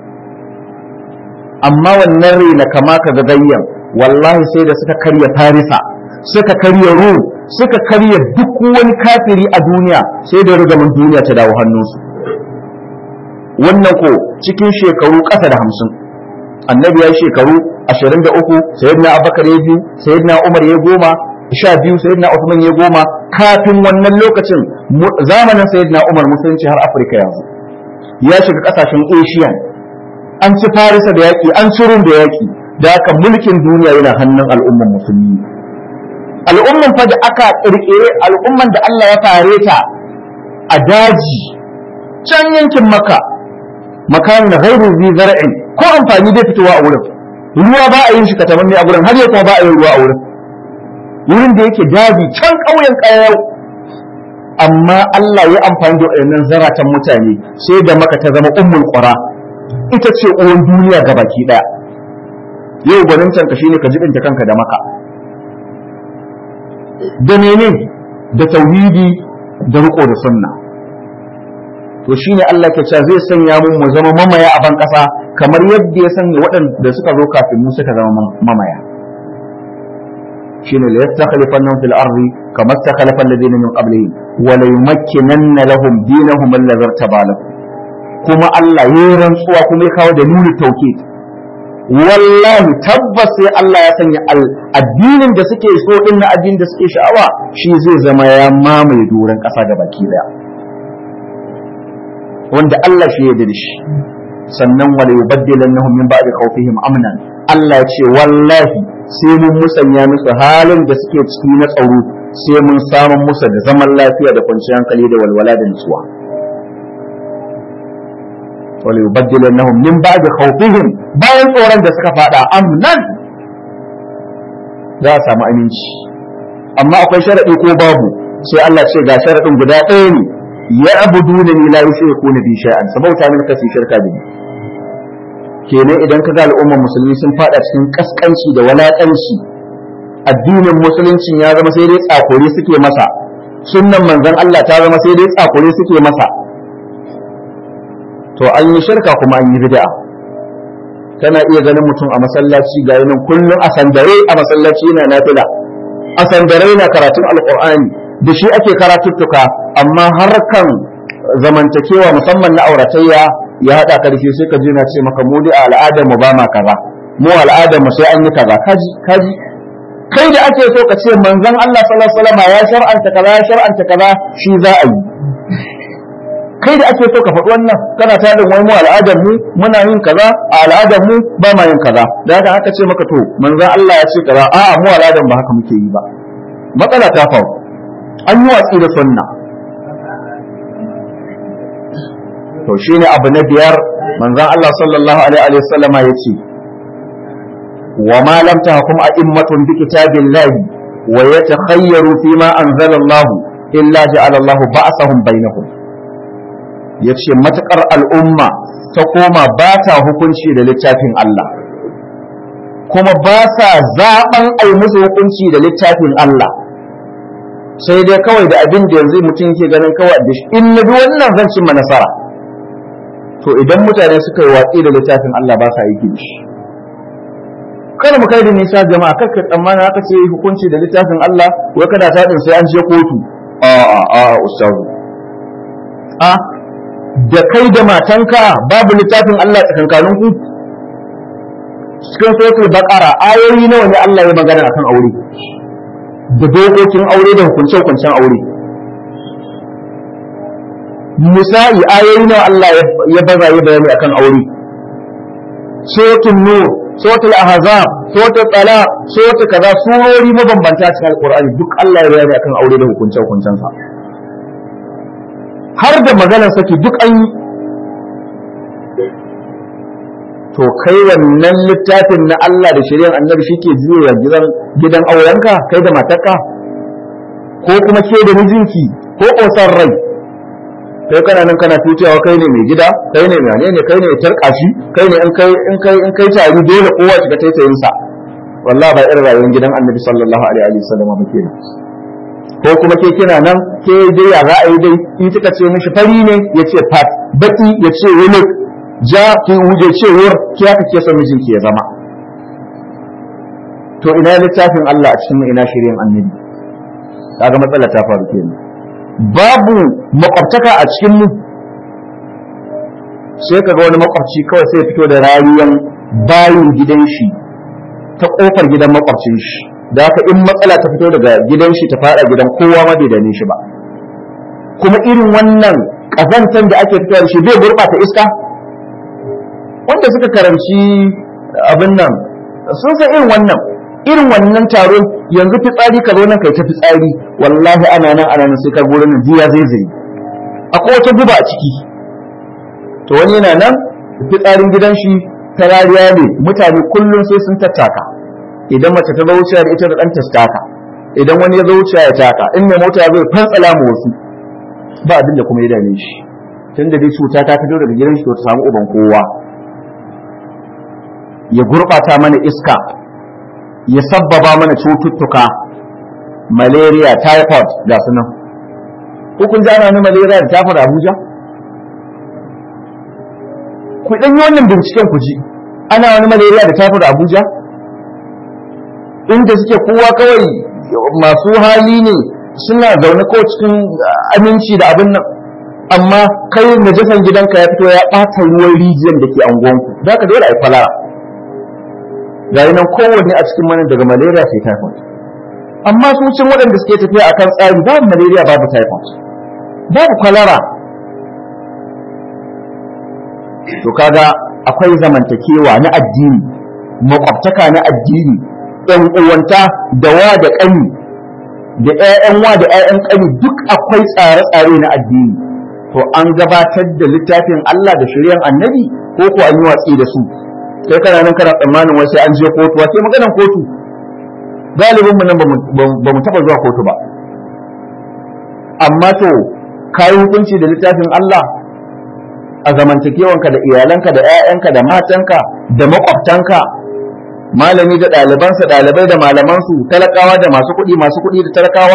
amma wannan rai na kama ka zagayyan wallahi sai da suka karya farisa suka karya rum suka karya duk wani kafiri a duniya sai da rigamin duniya ta dawo hannunsu wannan ko cikin shekaru ƙasa da hamsin annabi ya shekaru ashirin da uku sayyidina abubakar ya biyu sayyidina umar ya goma sha biyu sayyidina usman ya goma kafin wannan lokacin zamanin sayyidina umar musulunci har afirka yanzu ya shiga ƙasashen asian an ci farisa da yaƙi an ci rum da yaƙi da haka mulkin duniya yana hannun al'umman musulmi al'umman fa da aka ƙirƙire al'umman da Allah ya fare ta a daji can yankin maka makamin ghairu zi zar'in ko amfani bai fitowa a wurin ruwa ba a yin shi katamanne a gurin har yau kuma ba a yin ruwa a wurin wurin da yake daji can ƙauyen ƙayau amma Allah ya amfani da waɗannan zaratan mutane sai da maka ta zama ummul qura ita ce uwan duniya ga baki ɗaya yau gwanintan ka shine ka jibinta kanka da maka da mene da tauhidi da riko da sunna to shine Allah ke cewa zai sanya mu mu zama mamaya a ban kasa kamar yadda ya sanya waɗanda suka zo kafin mu suka zama mamaya shine la yastakhlifannahum fil ardi kama istakhlafa alladhina min qablihim wa la yumakkinanna lahum dinahum alladhi irtaba kuma Allah ya rantsuwa kuma ya kawo da nuni tauhid wallahi tabbas sai Allah ya sanya addinin da suke so din na addinin da suke sha'awa shi zai zama ya mamaye doron ƙasa da baki daya wanda Allah shi ya da shi sannan wala yubaddilannahum min ba'di khawfihim amnan Allah ya ce wallahi sai mun musanya musu halin da suke ciki na tsaro sai mun samu musu da zaman lafiya da kwanciyar hankali da walwala da nutsuwa wala yubaddilannahum min ba'di khawfihim bayan tsoron da suka fada amnan za a samu aminci amma akwai sharadi ko babu sai Allah ce ga sharadin guda ɗaya ne ya abuduna ni la yushrikuna bi shay'an sabauta min kasi shirka bi kenan idan ka ga al'ummar musulmi sun fada cikin kaskanci da walakanci addinin musuluncin ya zama sai dai tsakore suke masa sunnan manzon Allah ta zama sai dai tsakore suke masa to an yi shirka kuma an yi bid'a kana iya ganin mutum a masallaci ga yanin kullum a sandare a masallaci yana nafila a sandare na karatun alqur'ani da shi ake karatuttuka amma harkan zamantakewa musamman na auratayya ya haɗa karshe sai ka ji na ce maka mu dai al'adar mu ba ma kaza mu al'adar mu sai an yi kaza kaji kaji kai da ake so ka ce manzon Allah sallallahu alaihi wasallam ya shar'anta kaza ya shar'anta kaza shi za a yi kai da ake so ka faɗi wannan kana tarin wai mu al'adar mu muna yin kaza a al'adar mu ba ma yin kaza da haka aka ce maka to manzon Allah ya ce kaza a'a mu al'adar ba haka muke yi ba matsala ta faru an yi watsi da sunna to shine abu na biyar manzon Allah sallallahu alaihi wa sallama yace wa ma lam tahkum a'immatun bi kitabillahi wa yatakhayyaru fima anzala Allah illa ja'ala Allah ba'sahum bainahum yace matakar al'umma ta koma ba ta hukunci da littafin Allah kuma ba sa zaben ai musu hukunci da littafin Allah sai dai kawai da abin da yanzu mutum ke ganin kawai da shi in na bi wannan zan cimma nasara to idan mutane suka yi watsi da littafin Allah ba sa aiki da shi kada mu kai da nisa jama'a kar ka tsammana aka ce hukunci da littafin Allah wai kada ta din sai an je kotu a a a ustazu a da kai da matanka babu littafin Allah tsakankanin ku cikin suratul baqara ayoyi nawa ne Allah ya magana akan aure da dokokin aure da hukunce-hukuncen aure misali ayoyi nawa Allah ya baza ya bayani akan aure suratul nur suratul ahzab suratul talaq suratul kaza surori mabambanta cikin alqur'ani duk Allah ya bayani akan aure da hukunce-hukuncen sa har da maganar saki duk an yi to kai wannan littafin na Allah da shari'ar annabi shi ke juya gidan gidan aurenka kai da matarka ko kuma ke da mijinki ko ƙosar rai kai kana nan kana tutewa kai ne mai gida kai ne mai ne kai ne tarka shi kai ne in kai in kai in kai tari dole kowa shiga taitayin sa wallahi ba irin rayuwar gidan annabi sallallahu alaihi wa sallam ba kenan ko kuma ke kina nan ke dai ya za a yi dai in kika ce mishi fari ne ya ce fat baki ya ce wani ja ki wuje cewar ki haka ke son mijinki ya zama to ina littafin Allah a cikin ina shirin annabi kaga matsala ta faru kenan babu makwabtaka a cikin mu sai kaga wani makwabci kawai sai fito da rayuwan bayin gidan shi ta kofar gidan makwabcin shi da haka in matsala ta fito daga gidan shi ta fada gidan kowa ma bai dane shi ba kuma irin wannan kazantan da ake fitowa da shi zai gurɓata iska wanda suka karanci abin nan sun san irin wannan irin wannan taron yanzu fitsari ka zo nan kai ta fitsari wallahi ana nan ana nan sai ka gurin nan jiya zai zai akwai wata guba a ciki to wani yana nan fitsarin gidan shi ta rariya ne mutane kullum sai sun tattaka idan mace ta zo wuciya da ita da ɗanta su taka idan wani ya zo wuciya ya taka in mai mota ya zo fantsala mu wasu ba abin da kuma ya dame shi tun da dai cuta ta fito daga gidan shi to ta samu uban kowa ya gurɓata mana iska ya sabbaba mana cututtuka malaria typhoid ga su nan kun ji ana malaria da typhoid abuja ku ɗan yi wannan binciken ku ji ana wani malaria da typhoid abuja inda suke kowa kawai masu hali ne suna zaune ko cikin aminci da abin nan amma kai najasan gidanka ya fito ya ɓata ruwan rijiyar da ke anguwanku za ka dole a yi kwalara ga nan kowanne a cikin mana daga malaria sai typhoid amma su cin waɗanda suke tafiya akan tsari babu malaria babu typhoid babu kwalara to kaga akwai zamantakewa na addini makwabtaka na addini ɗan uwanta da wa da ƙani da ƴaƴan wa da ƴaƴan ƙani duk akwai tsare-tsare na addini to an gabatar da littafin Allah da shiryan annabi ko ko an yi watsi da su sai kana nan kana tsammanin wai sai an je kotu wace maganan kotu galibin mu nan ba mu taba zuwa kotu ba amma to kayi hukunci da littafin Allah a zamantakewanka da iyalanka da 'ya'yanka da matanka da makwabtanka malami da ɗalibansa ɗalibai da malamansu talakawa da masu kuɗi masu kuɗi da talakawa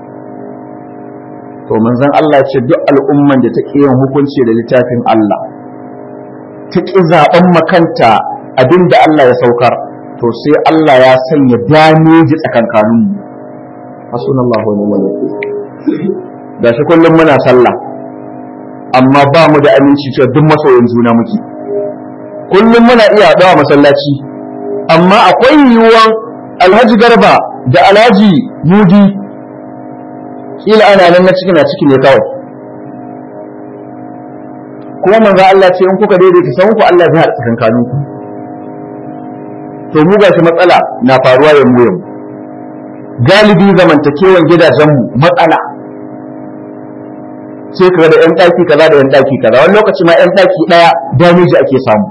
to manzon Allah ce duk al'umman da ta ƙi yin hukunci da littafin Allah ta ƙi zaɓen makanta abin da Allah ya saukar to sai Allah ya sanya dameji tsakankaninmu hasunallahu wa ni'mal wakil gashi kullum muna sallah amma ba mu da aminci cewa duk masoyin juna muke kullum muna iya haɗawa masallaci amma akwai yiwuwan alhaji garba da alhaji mudi kila ana nan na ciki na ciki ne kawai kuma manzo Allah ce in kuka daidaita san ku Allah zai haɗa tsakankanin ku to mu gashi matsala na faruwa yanzu yanzu galibi zamantakewan gidajenmu matsala sai kaga da 'yan ɗaki kaza da 'yan ɗaki kaza wani lokaci ma 'yan ɗaki ɗaya damiji ake samu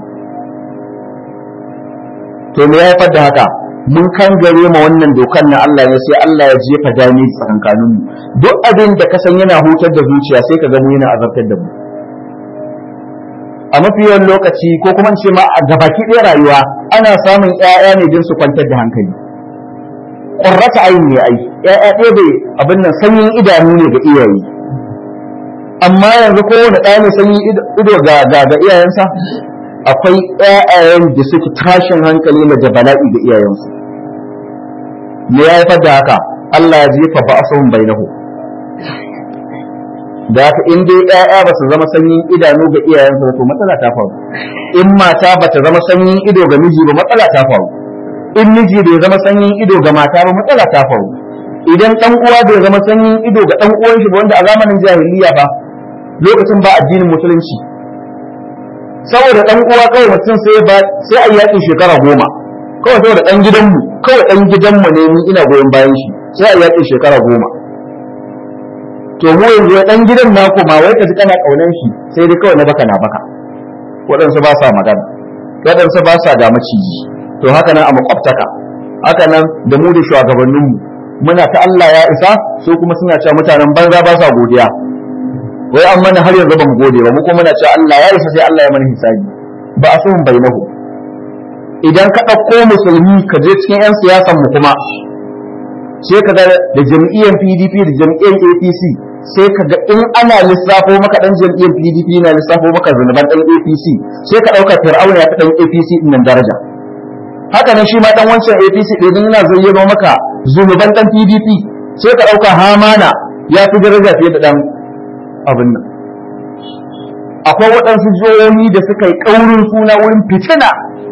to me ya haifar da haka mun kan gare ma wannan dokan na Allah ne sai Allah ya jefa damiji tsakankanin mu duk abin da ka san yana hutar da zuciya sai ka ga mu yana azabtar da mu a mafi yawan lokaci ko kuma ce ma a gabaki ɗaya rayuwa ana samun ƴaƴa ne don su kwantar da hankali ƙwarrata ayin ne ai ƴaƴa ɗaya bai abin nan sanyin idanu ne ga iyaye amma yanzu kowane ɗaya ne sanyin ido ga ga ga iyayensa akwai ƴaƴayen da suke tashin hankali na da bala'i ga iyayensu me ya haifar da haka Allah ya jefa ba'asuhum bainahu da haka in dai ƴaƴa ba su zama sanyin idanu ga iyayensu ba to matsala ta faru in mata ba ta zama sanyin ido ga miji ba matsala ta faru in miji bai zama sanyin ido ga mata ba matsala ta faru idan dan uwa bai zama sanyin ido ga dan uwan shi ba wanda a zamanin jahiliya ba lokacin ba addinin musulunci saboda dan uwa kawai mutum sai ba sai a yakin shekara goma kawai saboda dan gidanmu kawai dan gidanmu ne ni ina goyon bayan shi sai a yakin shekara goma to mu yanzu dan gidan naku ma wai ka ji kana kaunan shi sai dai kawai na baka na baka waɗansu ba sa magana waɗansu ba sa ga maciji to haka nan a makwabtaka haka nan da mu da shugabanninmu muna ta Allah ya isa su kuma suna cewa mutanen banza ba sa godiya wai an mana har yanzu ba mu gode ba mu kuma muna cewa Allah ya isa sai Allah ya mana hisabi ba a sun bainahu idan ka ɗauko musulmi ka je cikin 'yan siyasan mu kuma sai ka ga da jam'iyyar PDP da jam'iyyar APC sai ka ga in ana lissafo maka dan jam'iyyar PDP na lissafo maka zunuban dan APC sai ka dauka Fir'auna ya ta dan APC din nan daraja haka nan shi ma dan wancan APC din yana zayyano maka zunuban dan PDP sai ka dauka Hamana ya fi daraja fiye da dan abin nan akwai waɗansu jihohi da suka yi ƙaurin suna wurin fitina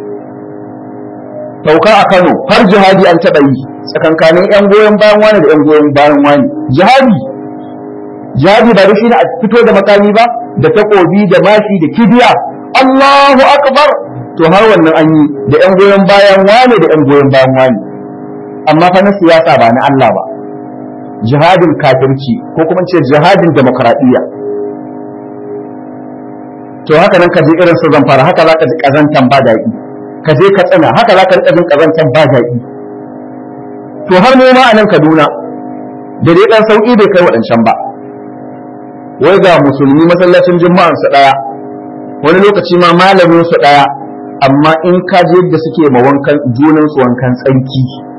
sauka a Kano har jihadi an taɓa yi tsakankanin 'yan goyon bayan wani da 'yan goyon bayan wani jihadi jihadi ba da shi ne a fito da makami ba da takobi da mashi da kibiya Allahu akbar to har wannan an yi da 'yan goyon bayan wani da 'yan goyon bayan wani amma fa na siyasa ba na Allah ba jihadin kafirci ko kuma ce jihadin demokradiyya to haka nan ka ji irin su zamfara haka za ka ji kazantan ba daɗi ka je ka tsana haka za ka rika jin kazantar ba daɗi to har mu ma a nan Kaduna da dai dan sauki bai kai waɗancan ba wai ga musulmi masallacin juma'an su daya wani lokaci ma malamin su daya amma in ka je yadda suke ma wankan junan su wankan tsanki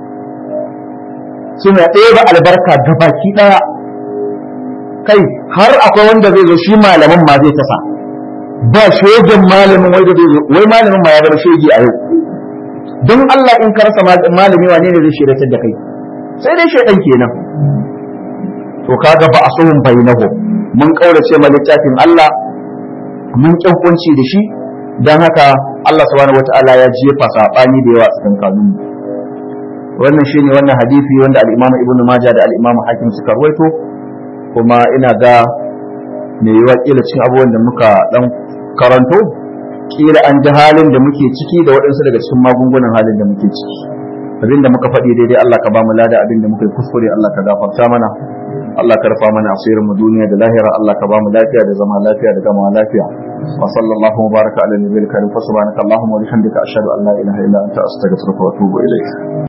suna ɗaya ba albarka ga baki ɗaya kai har akwai wanda zai zo shi malamin ma zai tasa ba shegen malamin wai da zai zo wai malamin ma ya zama shege a yau don Allah in ka rasa malami wane ne zai shiratar da kai sai dai shedan kenan to kaga ba asuhun bainahu mun kaurace ma littafin Allah mun kyankunci da shi dan haka Allah subhanahu wataala ya jefa sabani da yawa cikin kanun wannan shine wannan hadisi wanda al-Imam Ibn Majah da al-Imam Hakim suka rawaito kuma ina ga me yiwa kila cikin abubuwan da muka dan karanto kila an ji halin da muke ciki da waɗansu daga cikin magungunan halin da muke ciki abin da muka faɗi daidai Allah ka ba mu lada abin da muka yi kuskure Allah ka gafarta mana Allah ka rufa mana asirin mu duniya da lahira Allah ka ba mu lafiya da zama lafiya da gama lafiya wa sallallahu wa baraka ala nabiyil karim fa subhanaka allahumma wa bihamdika ashhadu an la ilaha illa anta astaghfiruka wa atubu ilayk